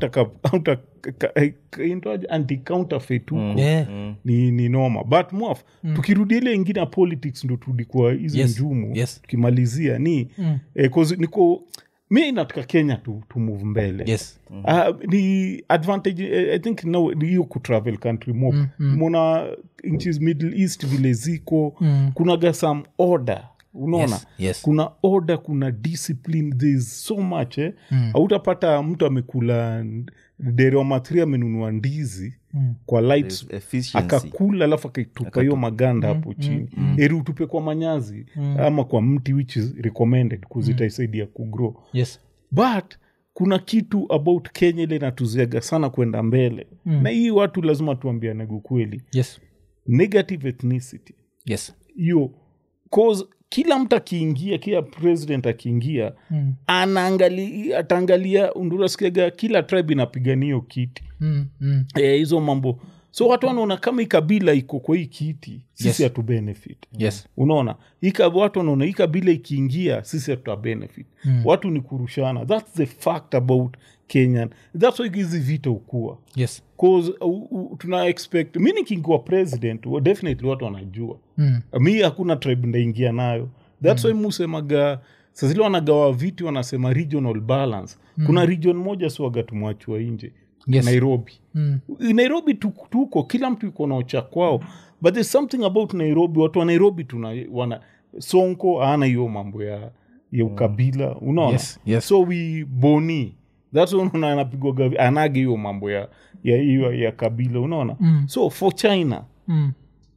anti counterfeit huko Yeah. ni, ni noma but mwaf mm. tukirudi ile ingine ya politics ndo turudi kwa hizi Yes, njumu yes. tukimalizia ni mm. eh, 'cause niko mi nataka kenya tu, tu move mbele yes Uh, ni advantage eh, i think no, ni hiyo kutravel country mop mm, mm. mona nchis middle east vile ziko mm. kunaga some order unaona Yes, yes. kuna order kuna discipline thereis so much eh? mm. autapata mtu amekula dere wa mathri amenunua ndizi mm. kwa lights efficiency akakula alafu akaitupa hiyo maganda hapo chini eri utupe kwa manyazi ama kwa mti which is recommended kuzitaisaidia kugrow yes but kuna kitu about kenya ile natuziaga sana kwenda mbele mm. na hii watu lazima tuambianegu kweli yes negative ethnicity yes hiyo cause kila mtu akiingia kila president akiingia mm. anaangalia ataangalia undurasikiaga kila tribe inapigania hiyo kiti mm, mm. Eh, hizo mambo so watu wanaona kama hii kabila iko kwa hii kiti sisi Yes. hatu benefit yes unaona hii ka- watu wanaona hii kabila ikiingia sisi hatuta benefit mm. watu ni kurushana thats the fact about kenyan thats why hizi vita ukua yes cause uh, uh, tuna expect mi nikiingiwa president wa- definitely watu wanajua Mm. mi hakuna tribe ndaingia nayo thats mm. why musemaga sazile wanagawa viti wanasema regional balance mm. kuna region moja siwaga tumwachwa nje Yes. nairobi Mm. nairobi tu- tuko kila mtu iko na ucha kwao but there's something about nairobi watu wa nairobi tuna wana sonko aana hiyo mambo ya ya ukabila unaona Yes, yes. so we boni thats why unaona anapigwaga anage hiyo mambo ya ya hiyo ya kabila unaona Mm. so for china Mm.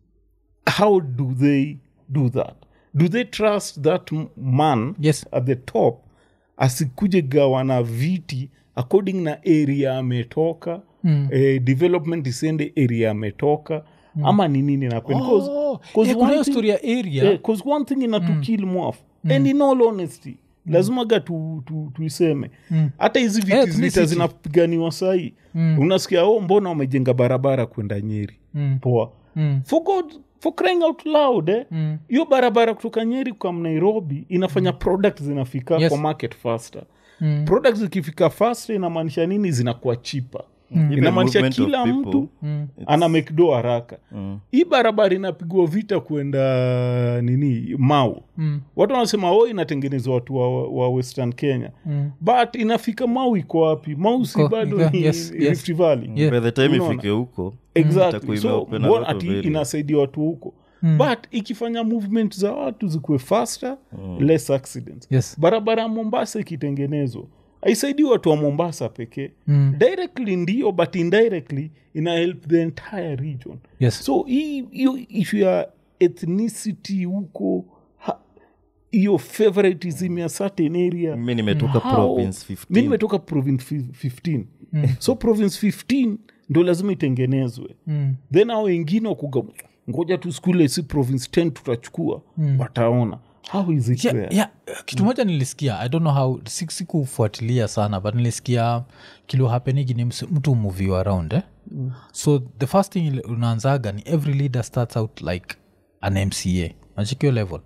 how do they do that do they trust that m- man yes at the top asikuje gawana viti according na area ametoka Mm. eh, development isende area ametoka ama ni nini napen Oh, yeah, kuna hiyo story ya area bcause one thing inatukil mm. mwaf and in all honesty lazimaga tu, tu, tuiseme hata hizi viti Ethnicity. vita zinapiganiwa sahii unasikia oh, mbona wamejenga barabara kwenda nyeri Mm. poa Mm. for god for crying out loud eh? hiyo barabara kutoka nyeri kam nairobi inafanya product zinafika Yes. kwa market faster product zikifika faster inamaanisha nini zinakuwa chipa Even inamaanisha movement of kila people, mtu ana make do haraka hii barabara inapigwa vita kwenda nini mau mm. watu wanasema o inatengenezwa watu wa, wa western kenya mm. but inafika mau iko wapi mau si Iko- bado iko- ni yes, yes. rift valley Yeah. by the time Unaona? ifike huko exactly itakuwa so imeopen a mbona lot of ati areas. inasaidia watu huko but ikifanya movement za watu zikuwe faster less accidents Yes. barabara ya mombasa ikitengenezwa aisaidii watu wa mombasa pekee mm. directly ndio but indirectly ina help the entire region Yes. so hii- hiyo issue ya ethnicity huko ha- hiyo favoritism ya certain area mi nimetoka How? province mi 15 nimetoka province fi- 15 so province 15 ndo lazima itengenezwe then ao wengine wakuga ngoja tu skule si province 10 tutachukua wataona how is it yeah, fair? yeah, kitu moja nilisikia i don't know how si- sikufuatilia sana but nilisikia kilo hapenigi ni msi- mtu muviwa around eh? mm. so the first thing ile unaanzaga ni every leader starts out like an mca nachikio level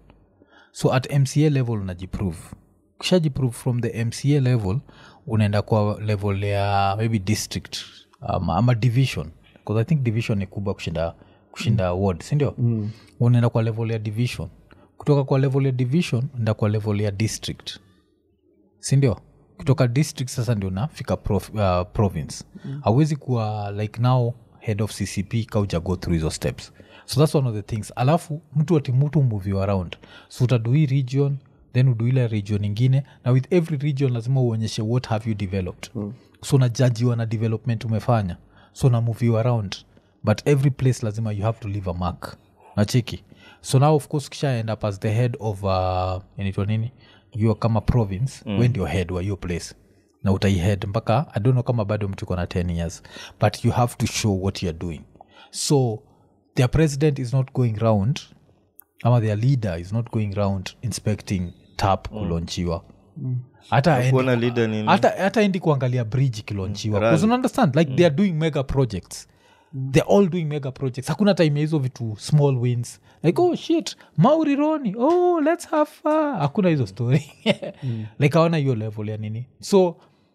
so at mca level unajiprove kishajiprove from the mca level unaenda kwa level ya maybe district um, ama division bcause i think division ni kubwa kushinda kushinda mm. ward sindio mm. unaenda kwa level ya division kutoka kwa level ya division enda kwa level ya district sindio kutoka district sasa ndio nafika prof, uh, province hauwezi kuwa like now head of ccp kauja go through hizo steps so that's one of the things alafu mtu ati mtu move you around so utadu hii region then udu ile region ingine na with every region lazima uonyeshe what have you developed mm. so unajajiwa na development umefanya so na move you around but every place lazima you have to leave a mark nachiki so now of course kisha end up as the head of uh, inaitwa nini you kama province mm. we ndio head wa hiyo place na utaihead mpaka i don't know kama bado mtu iko na 10 years but you have to show what youare doing so their president is not going round ama their leader is not going round inspecting tap kulonchiwa hata aendi- kuona leader nini hata hata endi kuangalia bridge ikilonchiwa Rally. Because una understand like they are doing mega projects they're all doing mega projects hakuna time ya hizo vitu small wins like oh shit maurironi oh let's have fun hakuna hizo story like awana hiyo level ya nini so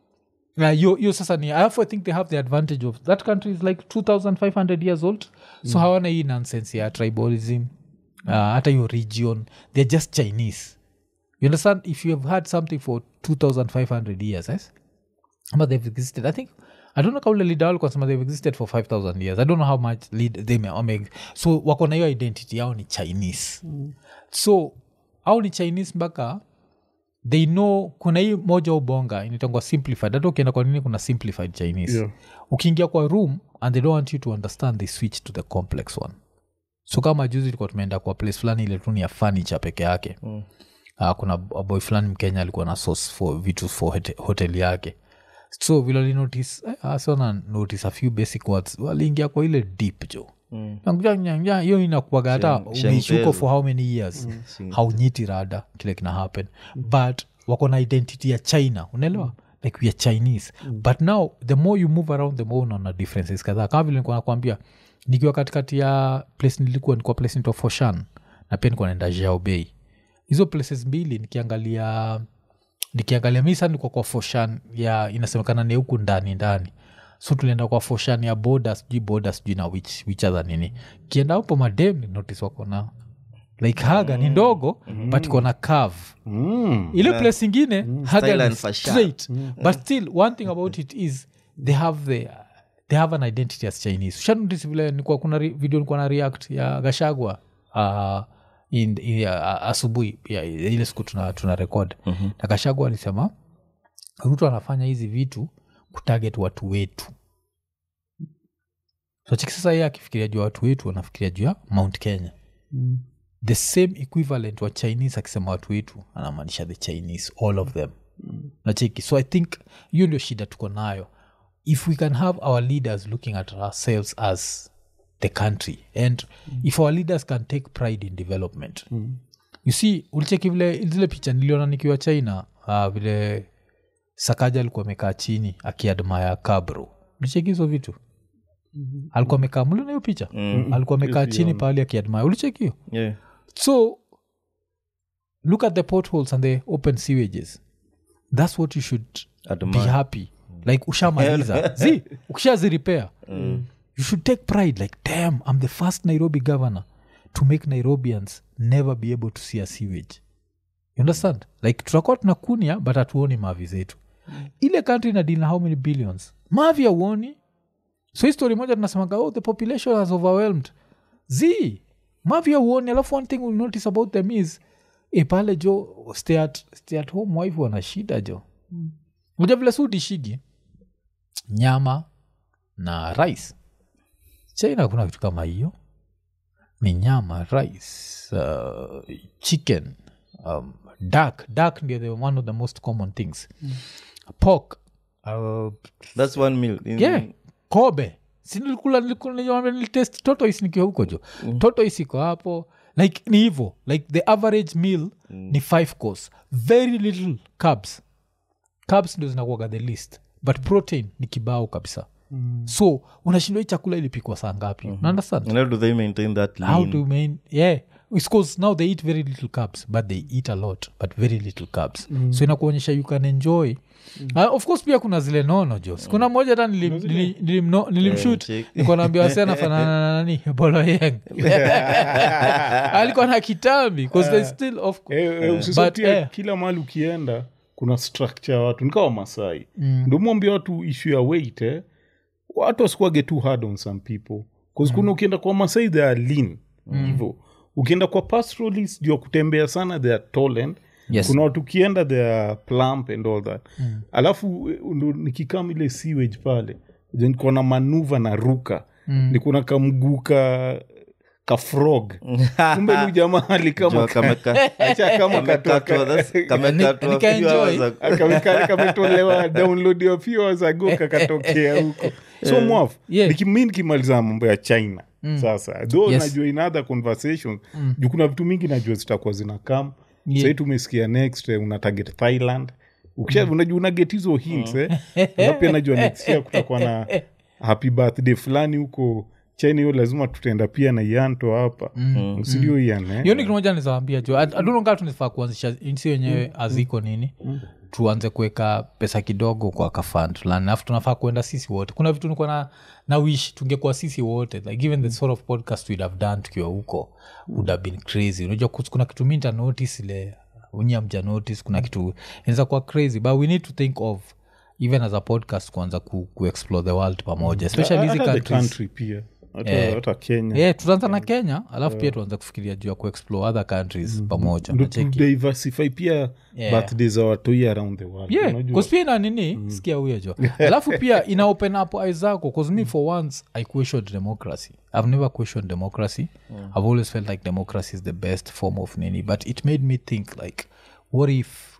na hiyo hiyo sasa ni alafu i think they have the advantage of that country is like 2500 years old so hawana hii nonsense ya tribalism uh, hata hiyo region they're just chinese you understand if you have had something for 2500 years yes? but they've existed i think i don't know kaule leader walikuwa wanasema they've existed for 5000 years i don't know how much lead they may, wame, so wako na hiyo identity yao ni chinese mm. so au ni chinese mpaka they know kuna hii moja ubonga inatangwa simplified hata ukienda kwa nini kuna simplified chinese Yeah. ukiingia kwa room and they don't want you to understand they switch to the complex one so kama juzi tulikuwa tumeenda kwa place fulani ile tu ni ya furniture peke yake mm. uh, kuna boy fulani mkenya alikuwa na source for vitu for hote- hotel yake so vile walinotice eh, asona notice a few basic words waliingia kwa ile deep jo Nyangja, hiyo inakuaga hata Sheng- umeishi huko shengpezo. for how many years haunyiti rada kile kina happen but wako na identity ya china unaelewa like we are chinese but now the more you move around the more unaona differences kadhaa kama vile nilikuwa nakwambia nikiwa katikati ya place nilikuwa nikuwa place nito foshan na pia nikuwa naenda jaobei hizo places mbili nikiangalia nikiangalia mi sana nilikuwa kwa foshan ya inasemekana ni huku ndani ndani so tulienda kwa foshan ya boda sijui boda sijui na which, which other nini kienda hapo madem ni notice wako na like haga ni ndogo but iko na cave Mm. ile place ingine haga Style ni and fashion. straight but still one thing about it is they have the they have an identity as chinese shanotice vile nikuwa kuna re, video nikuwa na react ya gashagwa uh, in, in, uh, asubuhi ya, ile siku tuna, tuna record mm-hmm. na gashagwa alisema ruto anafanya hizi vitu kutarget watu wetu so chiki sasa yeye akifikiria juu ya watu wetu anafikiria juu ya mount kenya the same equivalent wa chinese akisema watu wetu anamaanisha the chinese all of them mm. nacheki so i think hiyo ndio shida tuko nayo if we can have our leaders looking at ourselves as the country and mm. if our leaders can take pride in development mm. you see ulicheki vile zile picha niliona nikiwa china uh, vile sakaja alikuwa amekaa chini akiadmaya kabro ulicheki hizo vitu alikuwa amekaa mliona hiyo picha alikuwa amekaa chini pahali akiadmire ulichekio yeah. so look at the potholes and the open sewages that's what you should be Admire. happy like ushamaliza zi ukishaziripea you should take pride like damn i'm the first nairobi governor to make nairobians never be able to see a sewage you understand like tutakuwa tunakunia but hatuoni mavi zetu ile country ina deal na how many billions mavi auoni so hii story moja tunasemaga oh the population has overwhelmed z mavi auoni alafu one thing we'll notice about them is e pale jo stay at, stay at home wife wana shida jo moja vile sudishigi nyama na rice china kuna kitu kama hiyo ni nyama rice uh, chicken um, duck duck ndio the one of the most common things pork uh, that's one meal in, yeah kobe sinilikula nilitest totois nikiwa huko jo mm. totois iko hapo like ni hivo like the average meal mm. ni five course very little carbs carbs ndo zinakuaga the list but protein ni kibao kabisa mm. so unashindwa hii chakula ilipikwa saa ngapi mm-hmm. understand and how do they maintain that lean? how to main yeah It's 'cause now they eat very little carbs but they eat a lot but very little carbs mm. so inakuonyesha you can enjoy mm. uh, of course pia kuna zile nono jo kuna moja hata nilim- nili- nilimno- nilimshut check. nikuwa naambia wasena fanana na nani boloyeng alikuwa na kitambi 'cause they still of Eh, eh, usisahau But, pia eh. kila mahali ukienda kuna structure ya watu nikawa masai mm. ndomwambia watu issue ya weight eh. watu wasikuage too hard on some people bcause kuna ukienda kwa masai they are lean hivo ukienda kwa pastoralist juu ya kutembea sana they are tall and Yes. kuna watu ukienda they are plump and all that mm. alafu eh, ndo nikikam ile sewage pale then niko na manuva na ruka mm. nikuna kamguu ka kafrog kumbe ni jamaa alikama Jua kameka- acha kama kamekatwa, katoka that's- kamekatwa Nika few enjoy. hours ago. Kameka- kametolewa download ya few hours ago kakatokea huko so mwaf Yeah. niki- mi nikimaliza mambo ya china sasa though Yes. najua in other conversations juu kuna vitu mingi najua zitakuwa zina kam Yeah. sahii tumesikia next eh, una target thailand ukisha unajua una get hizo hints eh. na pia najua next year kutakuwa na happy birthday fulani huko china hiyo lazima tutaenda pia na ianto hapa msidio ian eh? hiyo ni kitu moja nizawambia jo adunongaa tunifaa kuanzisha nsi wenyewe aziko nini tuanze kuweka pesa kidogo kwa kafand fulani alafu tunafaa kuenda sisi wote kuna vitu nikuwa na, na wish tungekuwa sisi wote like even the sort of podcast we'd have done tukiwa huko would have been crazy unajua kus- kuna kitu minta notice ile unyia mja notice kuna kitu inaweza kuwa crazy but we need to think of even as a podcast kuanza ku, ku explore the world pamoja especially hizi Hata the countries country pia hata, hata kenya yeah, tutaanza na kenya alafu pia tuanze kufikiria juu ya kuexplore other countries pamoja ndo Unacheki? tudiversify pia Yeah. birthday za watoi around the world yeah unajua? 'cause pia ina nini sikia huyo jo alafu pia ina open up eyes zako bcause me for once i questioned democracy i've never questioned democracy i've always felt like democracy is the best form of nini but it made me think like what if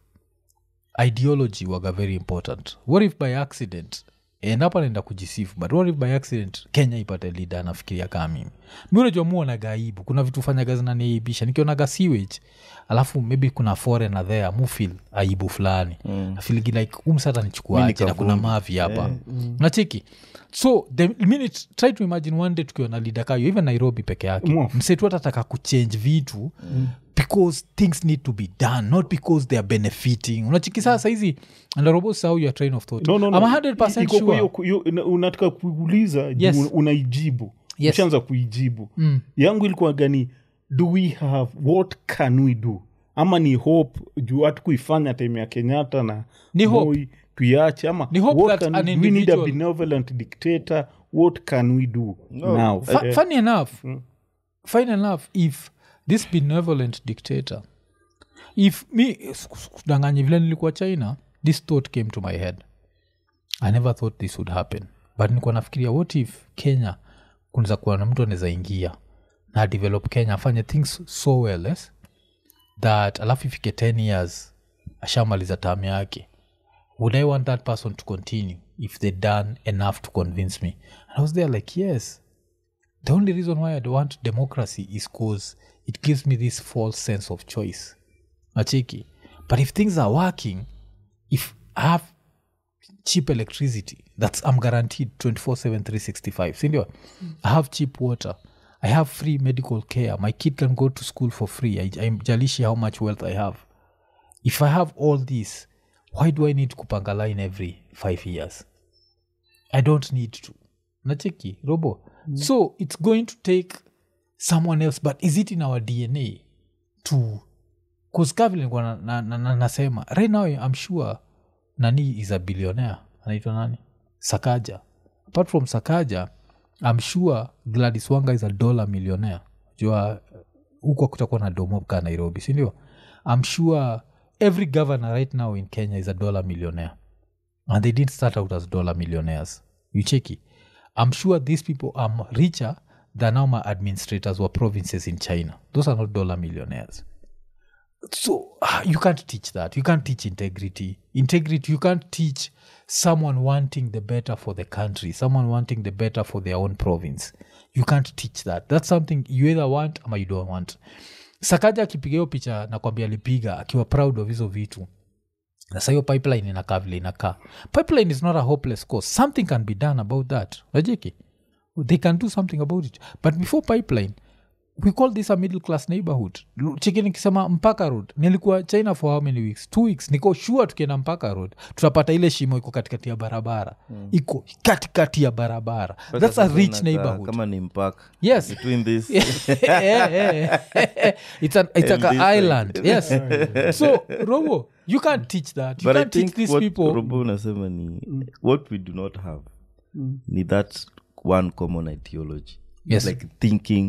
ideology waga very important what if by accident and hapa naenda kujisifu but what if by accident kenya ipate leader anafikiria kaa mimi mi unajua muonaga aibu kuna vitu fanyaga zinaniaibisha nikionaga sewage alafu maybe kuna foreigner there mufil aibu fulani mm. afiligi like umsata nichukuaje na kuna mavi hapa mm. nacheki so the minute try to imagine one day tukiwa na leader kayo even nairobi peke yake Mwaf. msetu atataka kuchange vitu mm because things need to be done not because they are benefiting unachiki saa saizi ndarobo sahau your train of thought No, no, no. I'm 100% Iko kwa sure. hiyo- hiyo- una- unataka kuuliza juu Yes. unaijibu Yes. ushaanza kuijibu yangu ilikuwa gani do we have what can we do ama ni hope juu hatu kuifanya time ya kenyatta na Ni hope. Moi, tuiache ama Ni hope what that can an we, we need a individual- benevolent dictator what can we do now Fu- Eh, funny enough funny enough if this benevolent dictator if me kudanganya vile nilikuwa china this thought came to my head i never thought this would happen but nilikuwa nafikiria what if kenya kunaweza kuwa na mtu anaweza ingia na develop kenya afanye things so well yes? that alafu ifike 10 years ashamaliza tam yake would i want that person to continue if they done enough to convince me and i was there like yes the only reason why i don't want democracy is cause it gives me this false sense of choice nachiki but if things are working if i have cheap electricity that's i'm guaranteed 24 7 365 sindio i have cheap water i have free medical care my kid can go to school for free I, i'm jalishi how much wealth i have if i have all this why do i need kupanga line every five years i don't need to nacheki robo so it's going to take someone else but is it in our dna to kuskavile nilikuwa na, na, na, na, nasema right now i'm sure nani is a billionaire anaitwa nani sakaja apart from sakaja i'm sure gladys wanga is a dollar millionaire jua huko kutakuwa na domoka nairobi sindio i'm sure every governor right now in kenya is a dollar millionaire and they didn't start out as dollar millionaires you check it i'm sure these people are m- richer than now my administrators were provinces in china those are not dollar millionaires so ah, you can't teach that you can't teach integrity integrity you can't teach someone wanting the better for the country someone wanting the better for their own province you can't teach that that's something you either want ama you don't want sakaja akipiga hiyo picha nakwambia alipiga akiwa proud of hizo vitu sasa hiyo pipeline inakaa vile inakaa pipeline is not a hopeless cause something can be done about that najeki they can do something about it but before pipeline we call this a middle class neighborhood Lu- chiki nikisema mpaka road nilikuwa china for how many weeks two weeks niko sure tukienda mpaka road tutapata ile shimo iko katikati ya barabara iko katikati ya barabara that's a Sasa rich inakaa neighborhood kama ni mpaka yes between this yeah, yeah. it's an it's And like this an side. island yes so robo you can't teach that you but i can't teach think these what people robo unasema ni what we do not have ni that one common ideology Yes. like thinking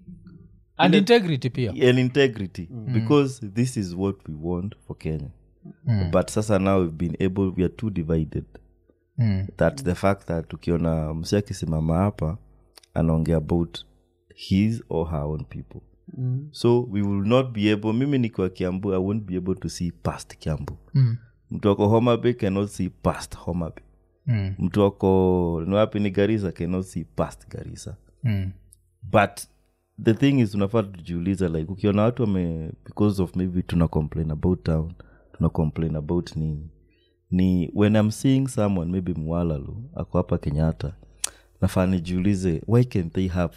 and integrity pia and integrity because this is what we want for kenya but sasa now we've been able we are too divided Mm. that the fact that ukiona msi akisimama hapa anaongea about his or her own people so we will not be able mimi nikiwa kiambu i won't be able to see past kiambu Mm. mtu ako homabay cannot see past homabay Mm. mtu ako ni wapi ni garisa cannot see past garisa Mm. but the thing is unafaa tujiuliza like ukiona watu wame because of maybe tuna complain about town tuna complain about nini ni when i'm seeing someone maybe mwalalu ako hapa kenyatta nafaa nijiulize why can they have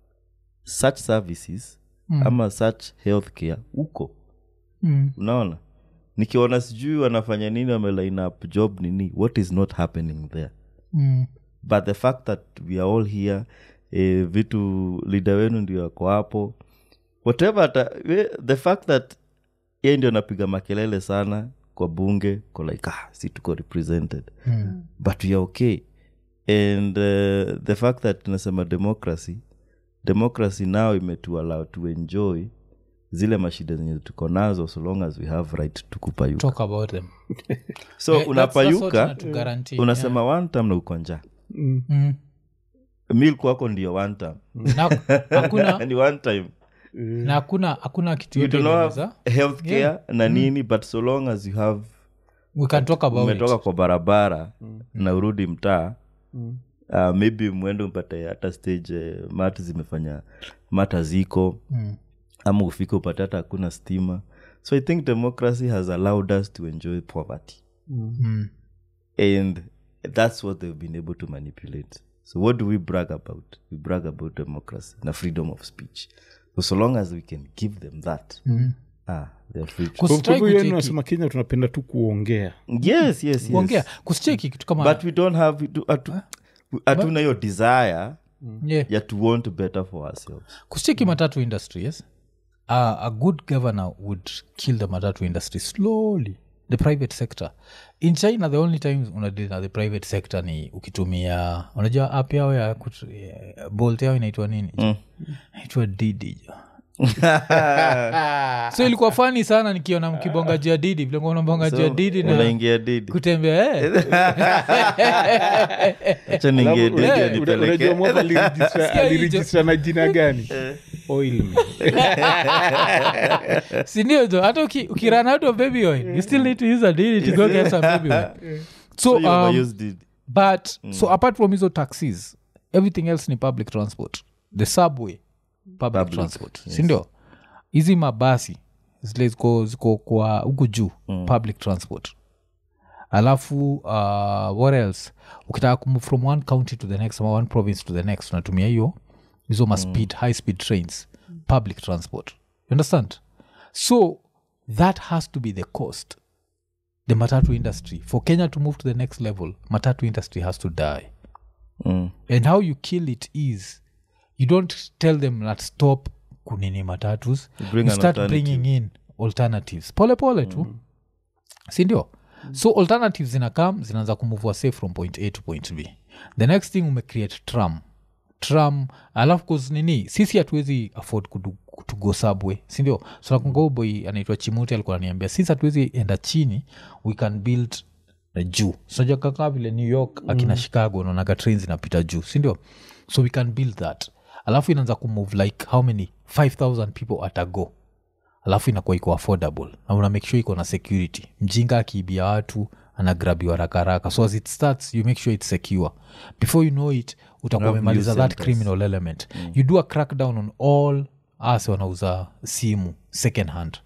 such services mm. ama such health care huko Mm. unaona nikiona sijui wanafanya nini wameline up job nini what is not happening there Mm. but the fact that we are all here eh, vitu lida wenu ndio ako hapo whatever ata, we, the fact that ye ndio anapiga makelele sana kwa bunge ko like ah, si tuko represented Mm. but we are okay and uh, the fact that tunasema democracy democracy now imetuallow to enjoy zile mashida zenye tuko nazo so long as we have right to kupayuka talk about them so Eh, that's- that's what unapayuka inatuguarantee, unasema one time na uko njaa yeah. Mm. mil kwako ndio one time na hakuna ni one time na hakuna hakuna kitu you yote do not inaweza- have health care na nini but so long as you have we can talk about umetoka it. kwa barabara na urudi mtaa uh, maybe mwende mpate hata stage eh, mat zimefanya mata ziko Mm. ama ufike upate hata hakuna stima so i think democracy has allowed us to enjoy poverty Mm. and that's what they've been able to manipulate so what do we brag about we brag about democracy na freedom of speech so, so long as we can give them that ah, they're free to- Kus- Kwa Try hivyo yeye kucheki- unasema kenya tunapenda tu kuongea yes yes kuongea yes kusicheki kitu kama but we don't have we do- hatu- hatuna hiyo desire yeah. ya to want better for ourselves kusicheki matatu industry yes uh, a good governor would kill the matatu industry slowly the private sector in china the only times unadili na the private sector ni ukitumia unajua app yao ya kut- eh, bolt yao inaitwa nini inaitwa didi jo. so ilikuwa fani sana nikiona mkibonga juu ya didi vile nabonga juu ya didi na unaingia didi kutembea eh. acha niingie didi Unajua- anipeleke unajua mwaka aliregistra- Sikia hicho. aliregistra na jina gani oil mill. sindio jo hata uki, ukirun out of baby oil you still need to use a didi to go get some baby oil so, So you um, overuse didi but so apart from hizo taxis everything else ni public transport the subway public, transport sindio hizi mabasi zile ziko ziko kwa huku juu public transport alafu uh, what else ukitaka kumove from one county to the next ama one province to the next unatumia hiyo hizo ma speed high speed trains public transport you understand so that has to be the cost the matatu industry for kenya to move to the next level matatu industry has to die Mm. and how you kill it is you don't tell them that stop kunini matatus bring you an start alternative. bringing in alternatives pole pole tu sindio so alternatives zinakam zinaanza kumuvua safe from point a to point b the next thing umecreate tram tram alafu cause nini sisi hatuwezi afford kudu, to go subway sindio so nakungoboi anaitwa chimuti alikuwa ananiambia sisi hatuwezi enda chini we can build na juu sinajua kaka vile new york akina chicago naonaga train zinapita juu sindio so we can build that alafu inaanza kumove like how many 5000 people at a go alafu inakuwa iko affordable na una make sure iko na security mjinga akiibia watu anagrabiwa rakaraka so as it starts you make sure it's secure before you know it utakuwa Have umemaliza news that centers. criminal element you do a crackdown on all us wanauza simu second hand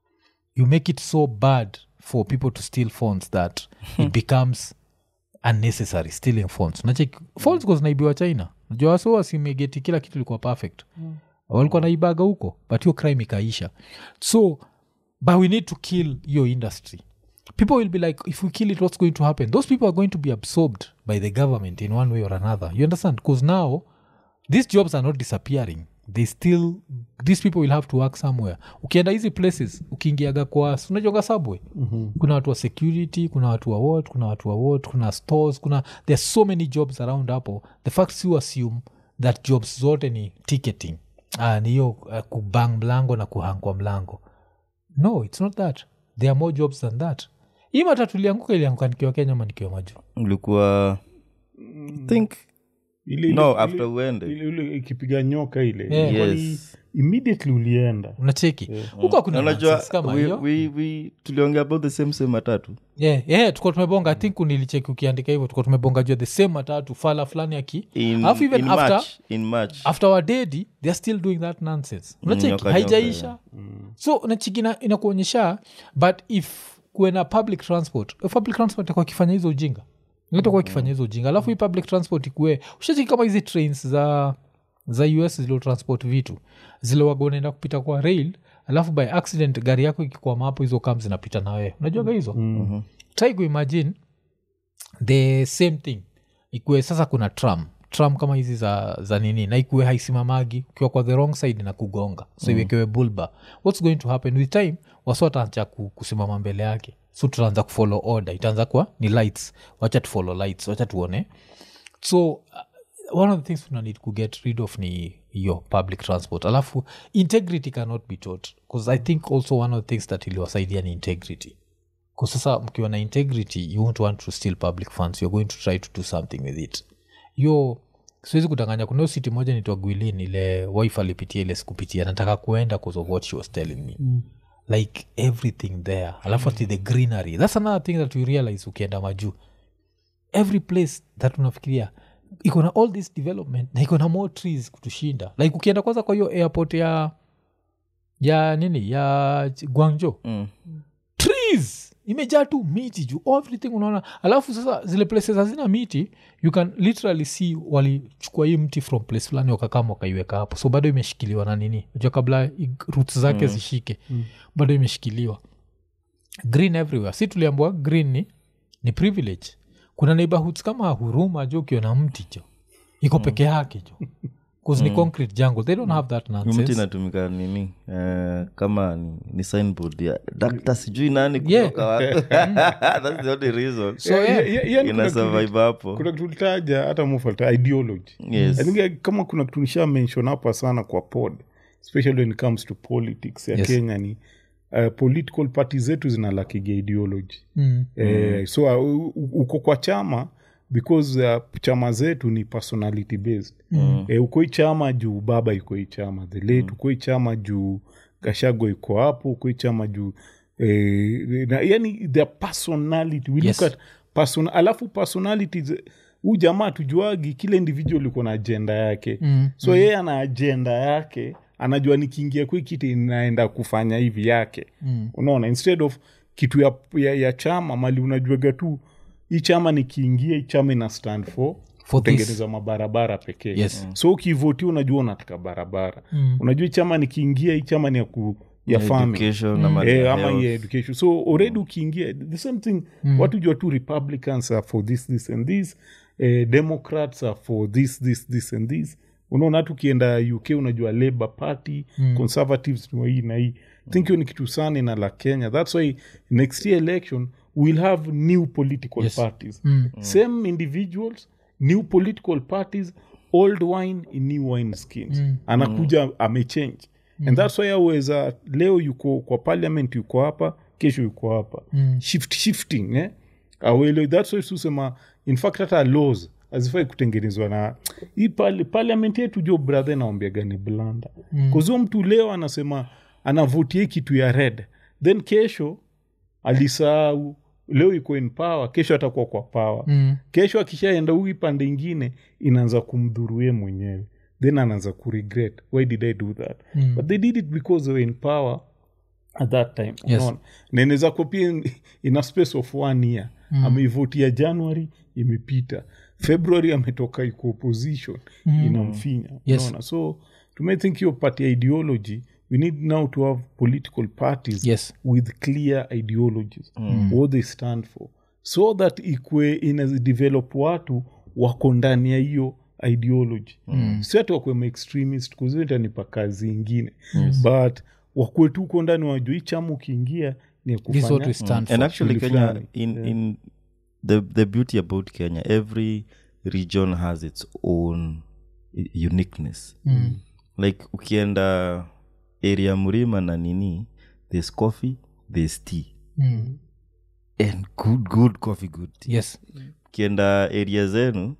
you make it so bad for people to steal phones that it becomes unnecessary stealing phones nachek phones mm. zinaibiwa china najua waso wasimegeti kila kitu ilikuwa perfect mm. walikuwa naibaga huko but hiyo crime ikaisha so but we need to kill your industry people will be like if we kill it what's going to happen those people are going to be absorbed by the government in one way or another you understand because now these jobs are not disappearing they still these people will have to work somewhere ukienda hizi places ukiingiaga kwa unajoga subway mm-hmm. kuna watu wa security kuna watu wa what kuna watu wa what kuna stores kuna there are so many jobs around hapo the fact you assume that jobs zote ni ticketing ah, ni hiyo uh, kubang mlango na kuhangwa mlango no it's not that there are more jobs than that hii matatu ilianguka ilianguka nikiwa kenya ama nikiwa maju ulikuwa think Ile- no ile- after ile- uende ile- ile ikipiga nyoka ile Yeah. Kwani Yes. immediately ulienda unacheki huko hakuna unajua nonsense kama we, hiyo we, we, tuliongea about the same same matatu yeah, yeah, tuko tumebonga i think nilicheki ukiandika hivyo tuko tumebonga jua the same matatu fala fulani aki in, Alafu even in after- march in march after wadedi theyare still doing that nonsense unacheki nyoka, haijaisha so nachiki ina- inakuonyesha but if kuena public transport if public transport itakuwa ikifanya hizo ujinga itakuwa ikifanya hizo ujinga alafu hii public transport ikue ushachiki kama hizi trains za za us zilo transport vitu zile waga unaenda kupita kwa rail alafu by accident gari yako ikikwama hapo hizo kam zinapita na wewe unajuaga hizo mm-hmm. try kuimagine the same thing ikue sasa kuna tram tram kama hizi za, za nini na ikue haisimamagi ukiwa kwa the wrong side na kugonga so iwekewe bulba what's going to happen with time wasi wataanza ku, kusimama mbele yake so tutaanza kufollow order itaanza kuwa ni lights wacha tufollow lights wacha tuone so uh, one of the things tuna need to get rid of ni hiyo public transport alafu integrity cannot be taught bcause i think also one of the things that iliwasaidia ni integrity kwa sasa mkiwa na integrity you won't want to steal public funds you're going to try to do something with it yo siwezi kudanganya kuna hiyo city moja nitwa gwilin ile wife alipitia ile sikupitia nataka kuenda cause of what she was telling me mm like everything there alafu ati the greenery that's another thing that you realize ukienda majuu every place that unafikiria iko na all this development na iko na more trees kutushinda like ukienda kwanza kwa hiyo airport ya ya nini ya Ch- guangzhou mm. trees imejaa tu miti juu everything unaona alafu sasa zile places hazina miti you can literally see walichukua hii mti from place fulani wakakama wakaiweka hapo so bado imeshikiliwa na nini najua kabla i- roots zake mm. zishike mm. bado imeshikiliwa green everywhere si tuliambua green ni, ni privilege kuna neighborhoods kama huruma jo ukiona mti jo iko peke yake jo bcause ni concrete jungle they don't have that Hii mti nonsense inatumika nini eh, kama ni, ni signboard ya dakta sijui nani Yeah. kutoka wapi. That's the only reason so yeah, Yeah, yeah, yeah, ina kuna survive kitu- hapo kuna kitu ulitaja hata mufalta ideology Yes. I think eh, kama kuna kitu nisha mention hapa sana kwa pod especially when it comes to politics ya Yes. kenya ni uh, political party zetu zinalakiga ideology mm. eh, so uh, u- uko kwa chama because uh, chama zetu ni personality based mm. eh, uko hii chama juu baba iko hii chama the late mm. uko hii chama juu gashago iko hapo uko hii chama juu eh, na, yani the personality we Yes. look at person, alafu personalities huu jamaa tujuagi kila individual iko na ajenda yake Mm, so yeye ana ajenda yake anajua nikiingia kwi kiti inaenda kufanya hivi yake Mm. unaona instead of kitu ya, ya, ya chama mali unajuaga tu hii chama nikiingia hii chama ina stand for For this. kutengeneza mabarabara pekee Yes. so ukivotia unajua unataka barabara unajua hii chama nikiingia hii chama ni ya, ku, ya farming Education na mali Eh, ya ama health. ya education so already ukiingia the same thing watu jua tu republicans are for this this and this eh, democrats are for this this this and this unaona hata ukienda uk unajua labor party conservatives ni wa hii na hii think hiyo ni kitu sana na la kenya thats why next year election we'll have new political Yes. parties same individuals new political parties old wine in new wine skins anakuja amechange and thats why aweza leo yuko kwa parliament yuko hapa kesho yuko hapa shift shifting eh? awele thats why susema in fact hata laws hazifai kutengenezwa na hii pali- parliament yetu jo brother naombiaga ni blanda mm. kuzio mtu leo anasema anavotia hii kitu ya red then kesho alisahau leo iko in power kesho atakuwa kwa power Mm. kesho akishaenda huu pande ingine inaanza kumdhuruye mwenyewe then anaanza kuregret why did i do that mm. but they did it because they were in power at that time Yes. unaona? na inaweza kuwa pia in- in a space of one year mm. ameivotia january imepita february ametoka iko opposition mm. inamfinya Yes. unaona so to me think hiyo party ya ideology we need now to have political parties Yes. with clear ideologies what they stand for so that ikwe inadevelop watu wako ndani ya hiyo ideology mm. si ati wakwe maextremist kuzitanipa kazi ingine but wakwe tu uko ndani wajua hii chama ukiingia ni ya This is what we kufanya stand and for. actually Shughuli kenya fulani. in, in the, the beauty about kenya every region has its own i- uniqueness like ukienda area mlima na nini there's coffee there's tea Mm. and good good coffee good tea yes ukienda area zenu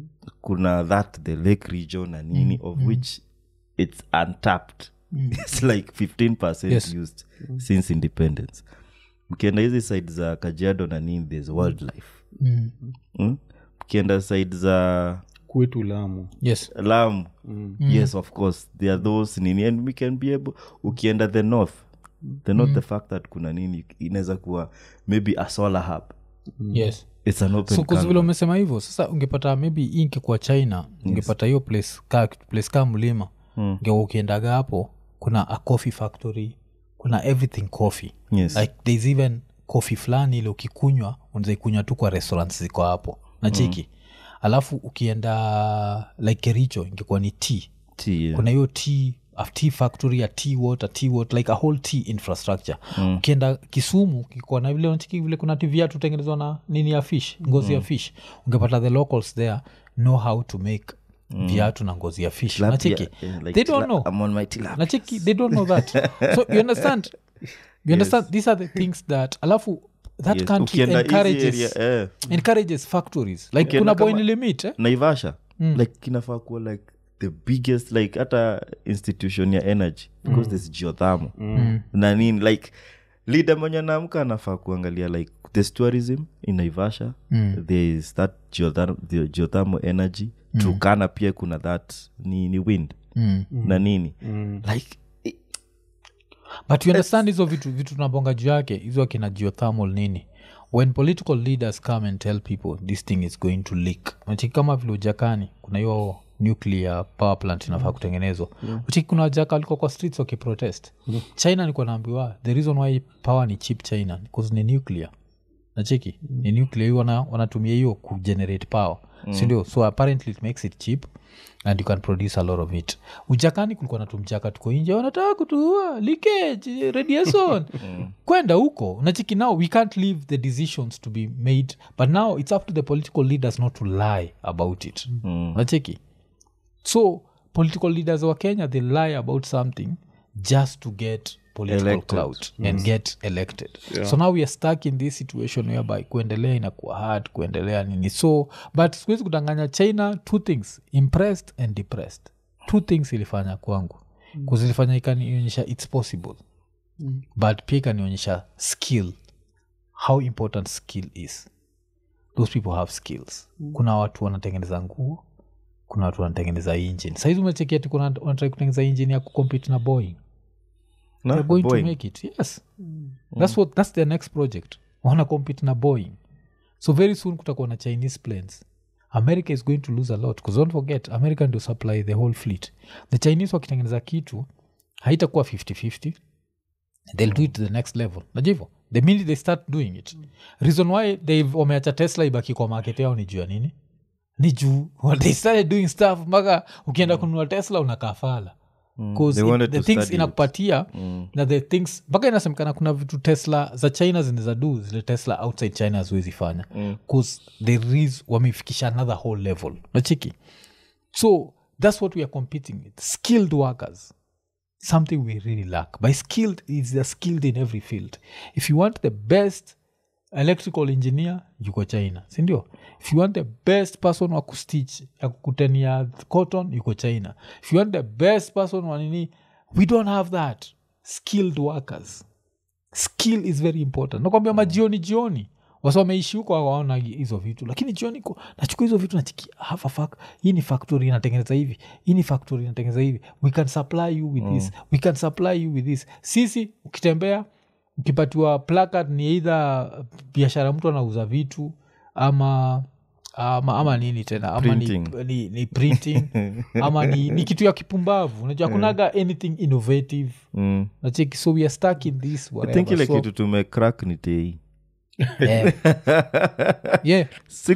kuna that the lake region na nini of which it's untapped it's like 15 Yes. used since independence mkienda hizi side za kajiado na nini there's wildlife Mm. mm? mkienda side za kwetu lamu yes lamu yes of course there are those nini and we can be able ukienda the north the north the fact that kuna nini inaweza kuwa maybe a solar hub yes it's an open so kuzivile canvas. umesema hivyo sasa ungepata maybe hii ingekuwa china ungepata hiyo place ka, place ka mlima mm. ukiendaga hapo kuna a coffee factory kuna everything coffee Yes. like there's even coffee fulani ile ukikunywa unazaikunywa tu kwa restaurants ziko hapo na chiki mm. alafu ukienda like kericho ingekuwa ni tea Tea, yeah. kuna hiyo tea a tea factory a tea water tea water like a whole tea infrastructure mm. ukienda kisumu kikuwa na vile unachiki vile kuna tivia tutengenezwa na nini ya fish ngozi ya fish ungepata the locals there know how to make viatu na ngozi ya fish Tilapia, nachiki yeah, like they don't tila- know I'm on my tilapia. nachiki they don't know that so you understand you understand these are the things that alafu that Yes. country Ukienda hizi encourages area, eh, encourages factories like Ukienda kuna kama- boin limit eh? naivasha like kinafaa kuwa like the biggest like hata institution ya energy because there's geothermal na nini like leader mwenye naamka anafaa kuangalia like there's tourism in naivasha there is that geothermal, the geothermal energy turkana pia kuna that ni, ni wind na nini like i- but you understand hizo vitu vitu tunabonga juu yake hizo akina geothermal nini when political leaders come and tell people this thing is going to leak Unacheki kama vile ujakani kuna hiyo nuclear power plant inafaa kutengenezwa uchiki kuna wajaka walikuwa kwa streets wakiprotest china nilikuwa naambiwa the reason why power ni cheap china because ni nuclear nacheki ni nuclear hiyo wana, wanatumia hiyo kugenerate power sindio so apparently it makes it cheap and you can produce a lot of it ujakani kulikuwa na tumchaka tuko nje wanataka kutuua leakage radiation kwenda huko nachiki now we can't leave the decisions to be made but now it's up to the political leaders not to lie about it nacheki so political leaders wa kenya they lie about something just to get political Elected. clout and get elected so now we are stuck in this situation whereby kuendelea inakuwa hard kuendelea nini so but siwezi kudanganya china two things impressed and depressed two things ilifanya kwangu kuzilifanya ikanionyesha its possible but pia ikanionyesha skill how important skill is those people have skills kuna watu wanatengeneza nguo kuna watu wanatengeneza engine saizi umechekia ti wanatrai kutengeneza engine ya kucompete na boeing No, they're going Boeing. to make it yes that's what that's their next project wana compete na boeing so very soon kutakuwa na chinese planes america is going to lose a lot because don't forget america ndio supply the whole fleet the chinese wakitengeneza kitu haitakuwa 5050 they'll do it to the next level najua hivyo the minute they start doing it reason why they wameacha tesla ibaki kwa market yao ni juu ya nini ni juu when they started doing stuff mpaka ukienda kununua tesla unakaa fala Cause They it- wanted the to things study it. inakupatia na the things mpaka inasemekana kuna vitu tesla za china zinaweza du zile tesla outside china haziwezi fanya bcause there is wamefikisha another whole level nachiki so that's what we are competing with skilled workers something we really lack by skilled is they're skilled in every field if you want the best electrical engineer yuko china sindio if you want the best person wa kustitch ya kukutania cotton yuko china if you want the best person wa nini we don't have that skilled workers skill is very important nakwambia majioni jioni wasa wameishi huko waona hizo vitu lakini jioni ko nachukua hizo vitu nachiki have a fac hii ni factory inatengeneza hivi hii ni factory inatengeneza hivi we can supply you with this we can supply you with this sisi ukitembea ukipatiwa placard ni eidha biashara mtu anauza vitu ama ama, ama nini tena ama ni, Printing. ni, ni printing ama ni, ni kitu ya kipumbavu unajua kunaga anything innovative Mm. nacheki so we are stuck in this i whatever. think ile so, kitu tumecrack ni tei yeah. yeah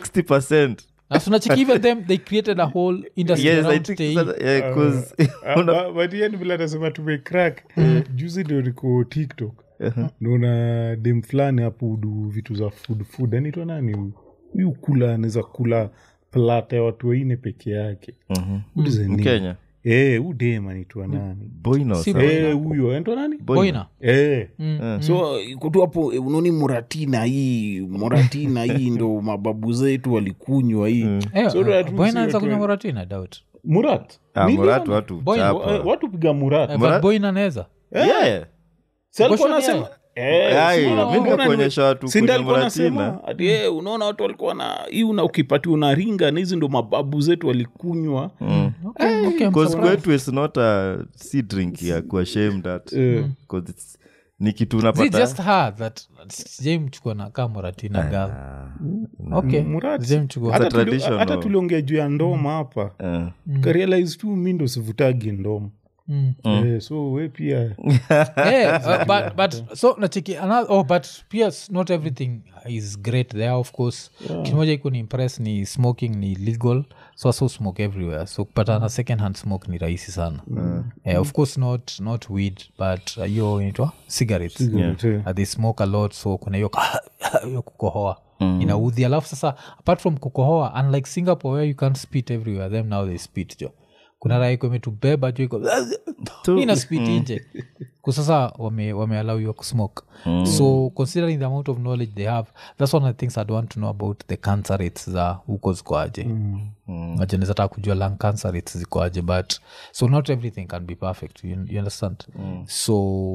60 na tunacheki even them they created a whole industry yes i around think TI. sasa- yeah, 'cause una- batiani vile anasema tumecrack juzi ndio niko tiktok naona dem fulani hapo udu vitu za food food anaitwa nani huyu huyu kula anaweza kula plata ya watu waine peke yake Ulize nini? mkenya Eh, huyu dem anaitwa nani boinos Si- Eh, huyo anaitwa nani Boina. Eh. Mm. so kutu hapo eh, unaoni muratina hii muratina hii ndo mababu zetu walikunywa hii Eh, So that Boina we see anaweza watu kunywa wa- murat i doubt murat Ah, Niliona. murat watu Boina. chapa. Eh, watu piga murat Eh, Murat- but Boina anaweza Yeah. Si alikuwa Goshoni anasema- Eh, Ai, si mi unaona nikakuonyesha watu si ndio kwenye alikuwa Muratina. anasema ati eh, unaona watu walikuwa na hii una ukipati unaringa na hizi ndo mababu zetu walikunywa Okay, okay, I'm Cause surprised. kwetu is not a si drink ya kuashamed at Eh. 'Cause it's- ni kitu Is it unapata just her that sijai mchukua na kaa moratina gal okay Murat. sijai mchukua hata It's a tuli- traditional. hata tuliongea juu ya ndoma hapa Eh. karealize tu mi ndo sivutagi ndoma Mm. Eh, so we pia yeah, uh, but, but so nacheki another, oh, but yes not everything is great there of course yeah. kimoja iko ni impress ni smoking ni legal so so smoke everywhere so kupatana second hand smoke ni rahisi sana Eh, of course not not weed but uh, hiyo inaitwa cigarettes Yeah. uh, they smoke a lot so kuna hiyo hiyo kukohoa mm. inaudhi alafu sasa apart from kukohoa unlike singapore where you can't spit everywhere them now they spit jo kuna raha iko imetubeba jo iko ina spit nje kusasa wame, wameallow kusmoke so considering the amount of knowledge they have that's one of the things i'd want to know about the cancer rates za huko zikoaje mm. taka kujua lung cancer rates zikoaje but so not everything can be perfect you, you understand so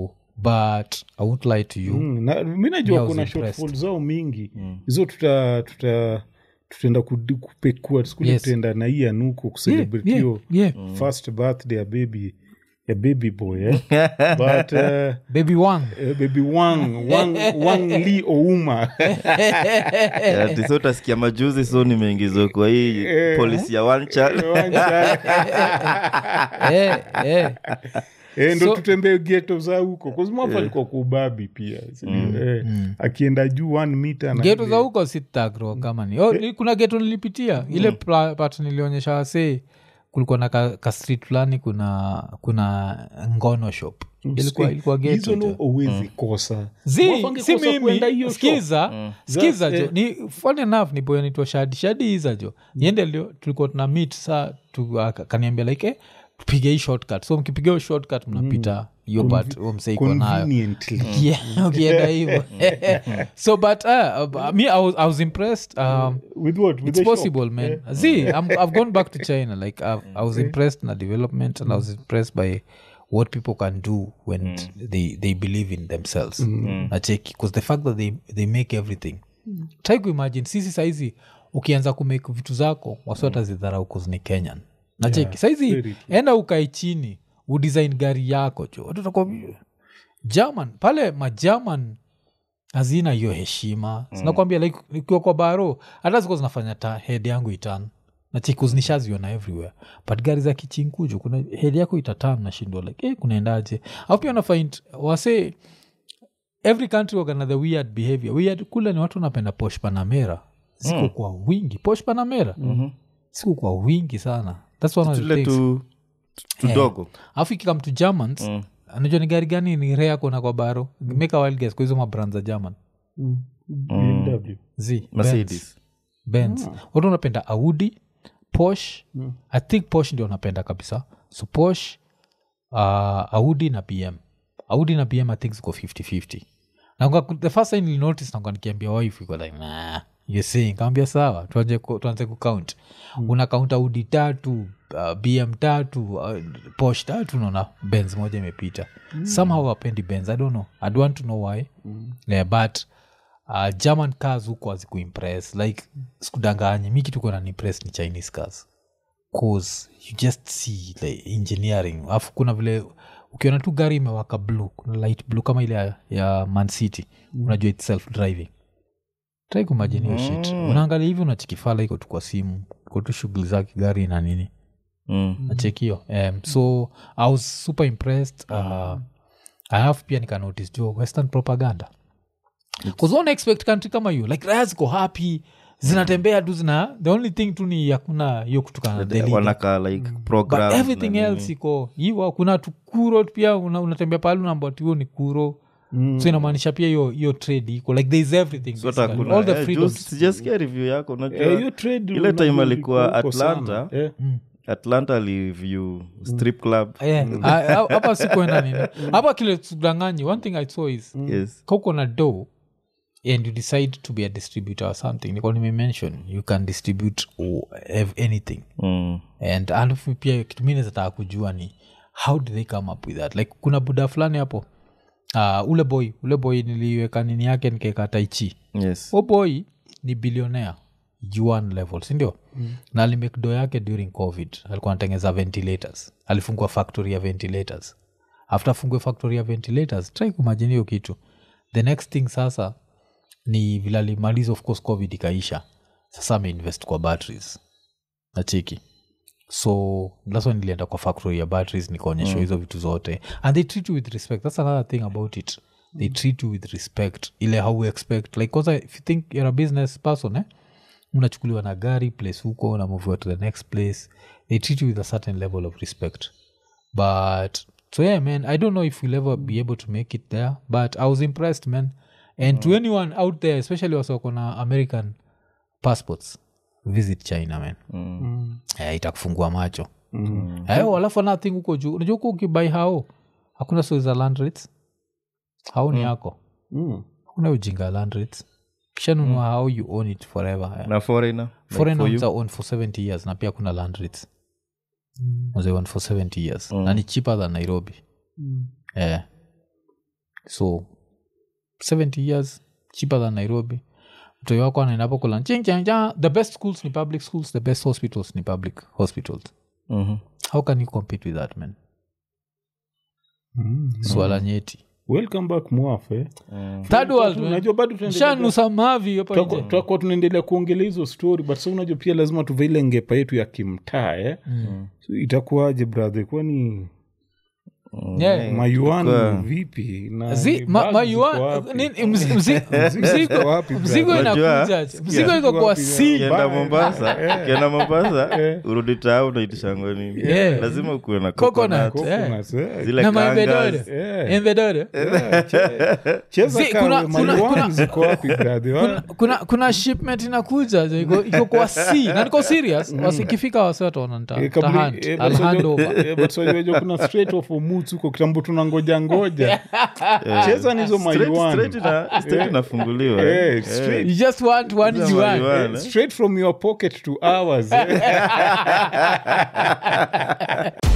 but i won't lie to you Mm, na mi Me, I najua was kuna impressed. shortfall zao mingi hizo tuta tuta tutaenda kudi- kupekua skuli Yes. tutaenda na hii anuko kucelebrate yeah, hiyo yeah. first birthday ya baby ya baby boy eh? but uh, baby wang eh, baby wang wang, wang li ouma Yeah, ati so utasikia majuzi so nimeingizwa kwa hii polisi ya one child eh, eh. Eh, ndo So- tutembee geto za huko kuzimwafu alikuwa kuubabi pia sindio? eh, akienda juu one mita na geto ile- za huko sitagro kama ni oh, ni- kuna geto nilipitia ile pla- part nilionyesha wasee kulikuwa na ka, ka street fulani kuna kuna ngono shop ilikuwa, ilikuwa geto hizo jo. ndo uwezi kosa Zi, Wafange si kosa kwenda mimi hiyo shop. skiza skiza Za- jo eh. ni funny enough ni boy anaitwa shadi shadi hiza jo niende lio tulikuwa tuna meet saa tu, aka- kaniambia like eh, tupige hii shortcut so mkipiga hiyo shortcut mnapita hiyo part huo msee iko nayo Conveniently. Yeah, ukienda hivo so but uh, uh, me I was, I was impressed um, With what? With it's the shop? possible man see I'm, i've gone back to china like I've, i was impressed na development and i was impressed by what people can do when they, they believe in themselves nacheki because the fact that they, they make everything try kuimagine sisi saizi ukianza kumake vitu zako wasiwata zidharau cause ni kenyan nacheki saizi enda ukae chini udesign gari yako jo watu watakuwa, german pale magerman hazina hiyo heshima sinakwambia like ukiwa kwa baro hata zikuwa zinafanya ta head yangu itan na chikuzinishaziona everywhere but gari za kichinkuju kuna head yako itatan nashindwa like eh, kunaendaje au pia nafind wase every country wakana the weird behavior weird kule ni watu wanapenda posh panamera ziko kwa wingi posh panamera mm-hmm. siku kwa wingi sana thats one of the tule things tu tudogo alafu ikikam to germans mm. anajua ni gari gani ni rea kona kwa baro make a wild guess kwa hizo mabrand za german BMW. z Benz. mercedes Benz. watu wanapenda audi posh i think posh ndio wanapenda kabisa so posh uh, audi na bm audi na bm i think ziko 5050 na the first time nilinotice nakuwa nikiambia wife iko like nah you see kaambia sawa tuanze ku- tuanze kucount mm. una count audi tatu uh, bm tatu uh, posh tatu naona benz moja imepita mm. somehow apendi benz i don't know i don't want to know why mm. yeah, but uh, german cars huko hazikuimpress like sikudanganyi mi kitu kona nimpress ni chinese cars cause you just see like engineering alafu kuna vile ukiona tu gari imewaka blue kuna light blue kama ile ya, ya man city mm. unajua its self driving trai kumajini hiyo shit unaangalia hivi unachikifala iko tu kwa simu iko tu shughuli zake gari na nini mm. nachekio um, so i was super impressed uh, alafu pia nikanotice jo western propaganda kuzona expect country kama hiyo like raya ziko happy zinatembea tu zina the only thing tu ni hakuna hiyo kutokana na the leader. wanaka like but program everything else iko hivo kuna tukuro pia una- unatembea pale unaambatihuo ni kuro mm. so inamaanisha pia hiyo hiyo trade iko like there is everything basically. all the freedoms sijasikia review yako unajua Eh, hiyo trade ile time unajua alikuwa iko- iko sana. Atlanta. Eh. atlanta alireview strip club Eh, ah, ah, hapa sikuenda nini hapa kile tudanganyi one thing i saw is yes kauko na do and you decide to be a distributor or something niko nimemention you can distribute or have anything mm. and alafu pia kitu mi nezataka kujua ni how do they come up with that like kuna buda fulani hapo uh, ule boy ule boy niliweka nini yake nikaeka taichi yes o boy ni billionaire juan level sindio mm. na alimekdo yake during covid alikuwa anatengeza ventilators alifungua factory ya ventilators after afungue factory ya ventilators try kumajini hiyo kitu the next thing sasa ni vile alimaliza of course covid ikaisha sasa ameinvest kwa batteries nachiki so that's why nilienda kwa factory ya batteries nikaonyeshwa hizo vitu zote and they treat you with respect that's another thing about it they treat you with respect ile how we expect like kwanza if you think you're a business person eh? unachukuliwa na gari place huko unamoviwa to the next place they treat you with a certain level of respect but so yeah man i don't know if we'll ever be able to make it there but i was impressed man and to anyone out there especially wasoko na american passports visit china man eh, itakufungua macho mm. eh, alafu anathing huko juu unajua huko ukibai hao hakuna stori za land rates hao ni yako Mm. hakuna ujinga ya land rates kishanunua hao you own it forever eh. na foreigner like foreign for you? ones are owned for 70 years na pia kuna land rates Was they owned for 70 years na ni cheaper than nairobi eh. so 70 years cheaper than nairobi mtoi wako anaendapo kula chingchanja the best schools ni public schools the best hospitals ni public hospitals Mhm. how can you compete with that man Mm. swala nyeti welcome back mwafe third world man. unajua bado tunaendelea- shanusa mavi hapa tutakuwa nje. tutakuwa tunaendelea kuongelea hizo story but sa unajua pia lazima tuve ile ngepa yetu ya kimtaa eh? so, itakuwaje brother kwani Yeah. mayuan Kwa- vipi na Zi- ni ma- bag ma- ziko you are- wapi? nini- mzi- mzi- Ziko mzigo- wapi, mzigo brother? Unajua, inakuja sikia. mzigo iko kwa Wapi, si ukienda Bye. mombasa ukienda mombasa Eh. urudi taa unaitishango nini Yeah. lazima ukuwe na Coconut. coconut. Eh. Coconuts, eh. zile na maembe kangas. dodo Eh. embe dodo cheza Zi- kawe, kuna- kuna- mayuan kuna- ziko wapi brother? kuna, kuna, kuna shipment inakuja jo, iko, iko kwa c na niko serious wasikifika wase wataona nita- Eh, kabla- tahand- eh, I'll but hand unajua- over. eh, but unajua jo kuna straight of Omuts huko kitambo tunangoja ngoja cheza nizo Straight- mayuan straight ina- straight inafunguliwa eh. Eh, Eh. straight. you just want one Hizo juan mayuan, eh. straight from your pocket to ours eh.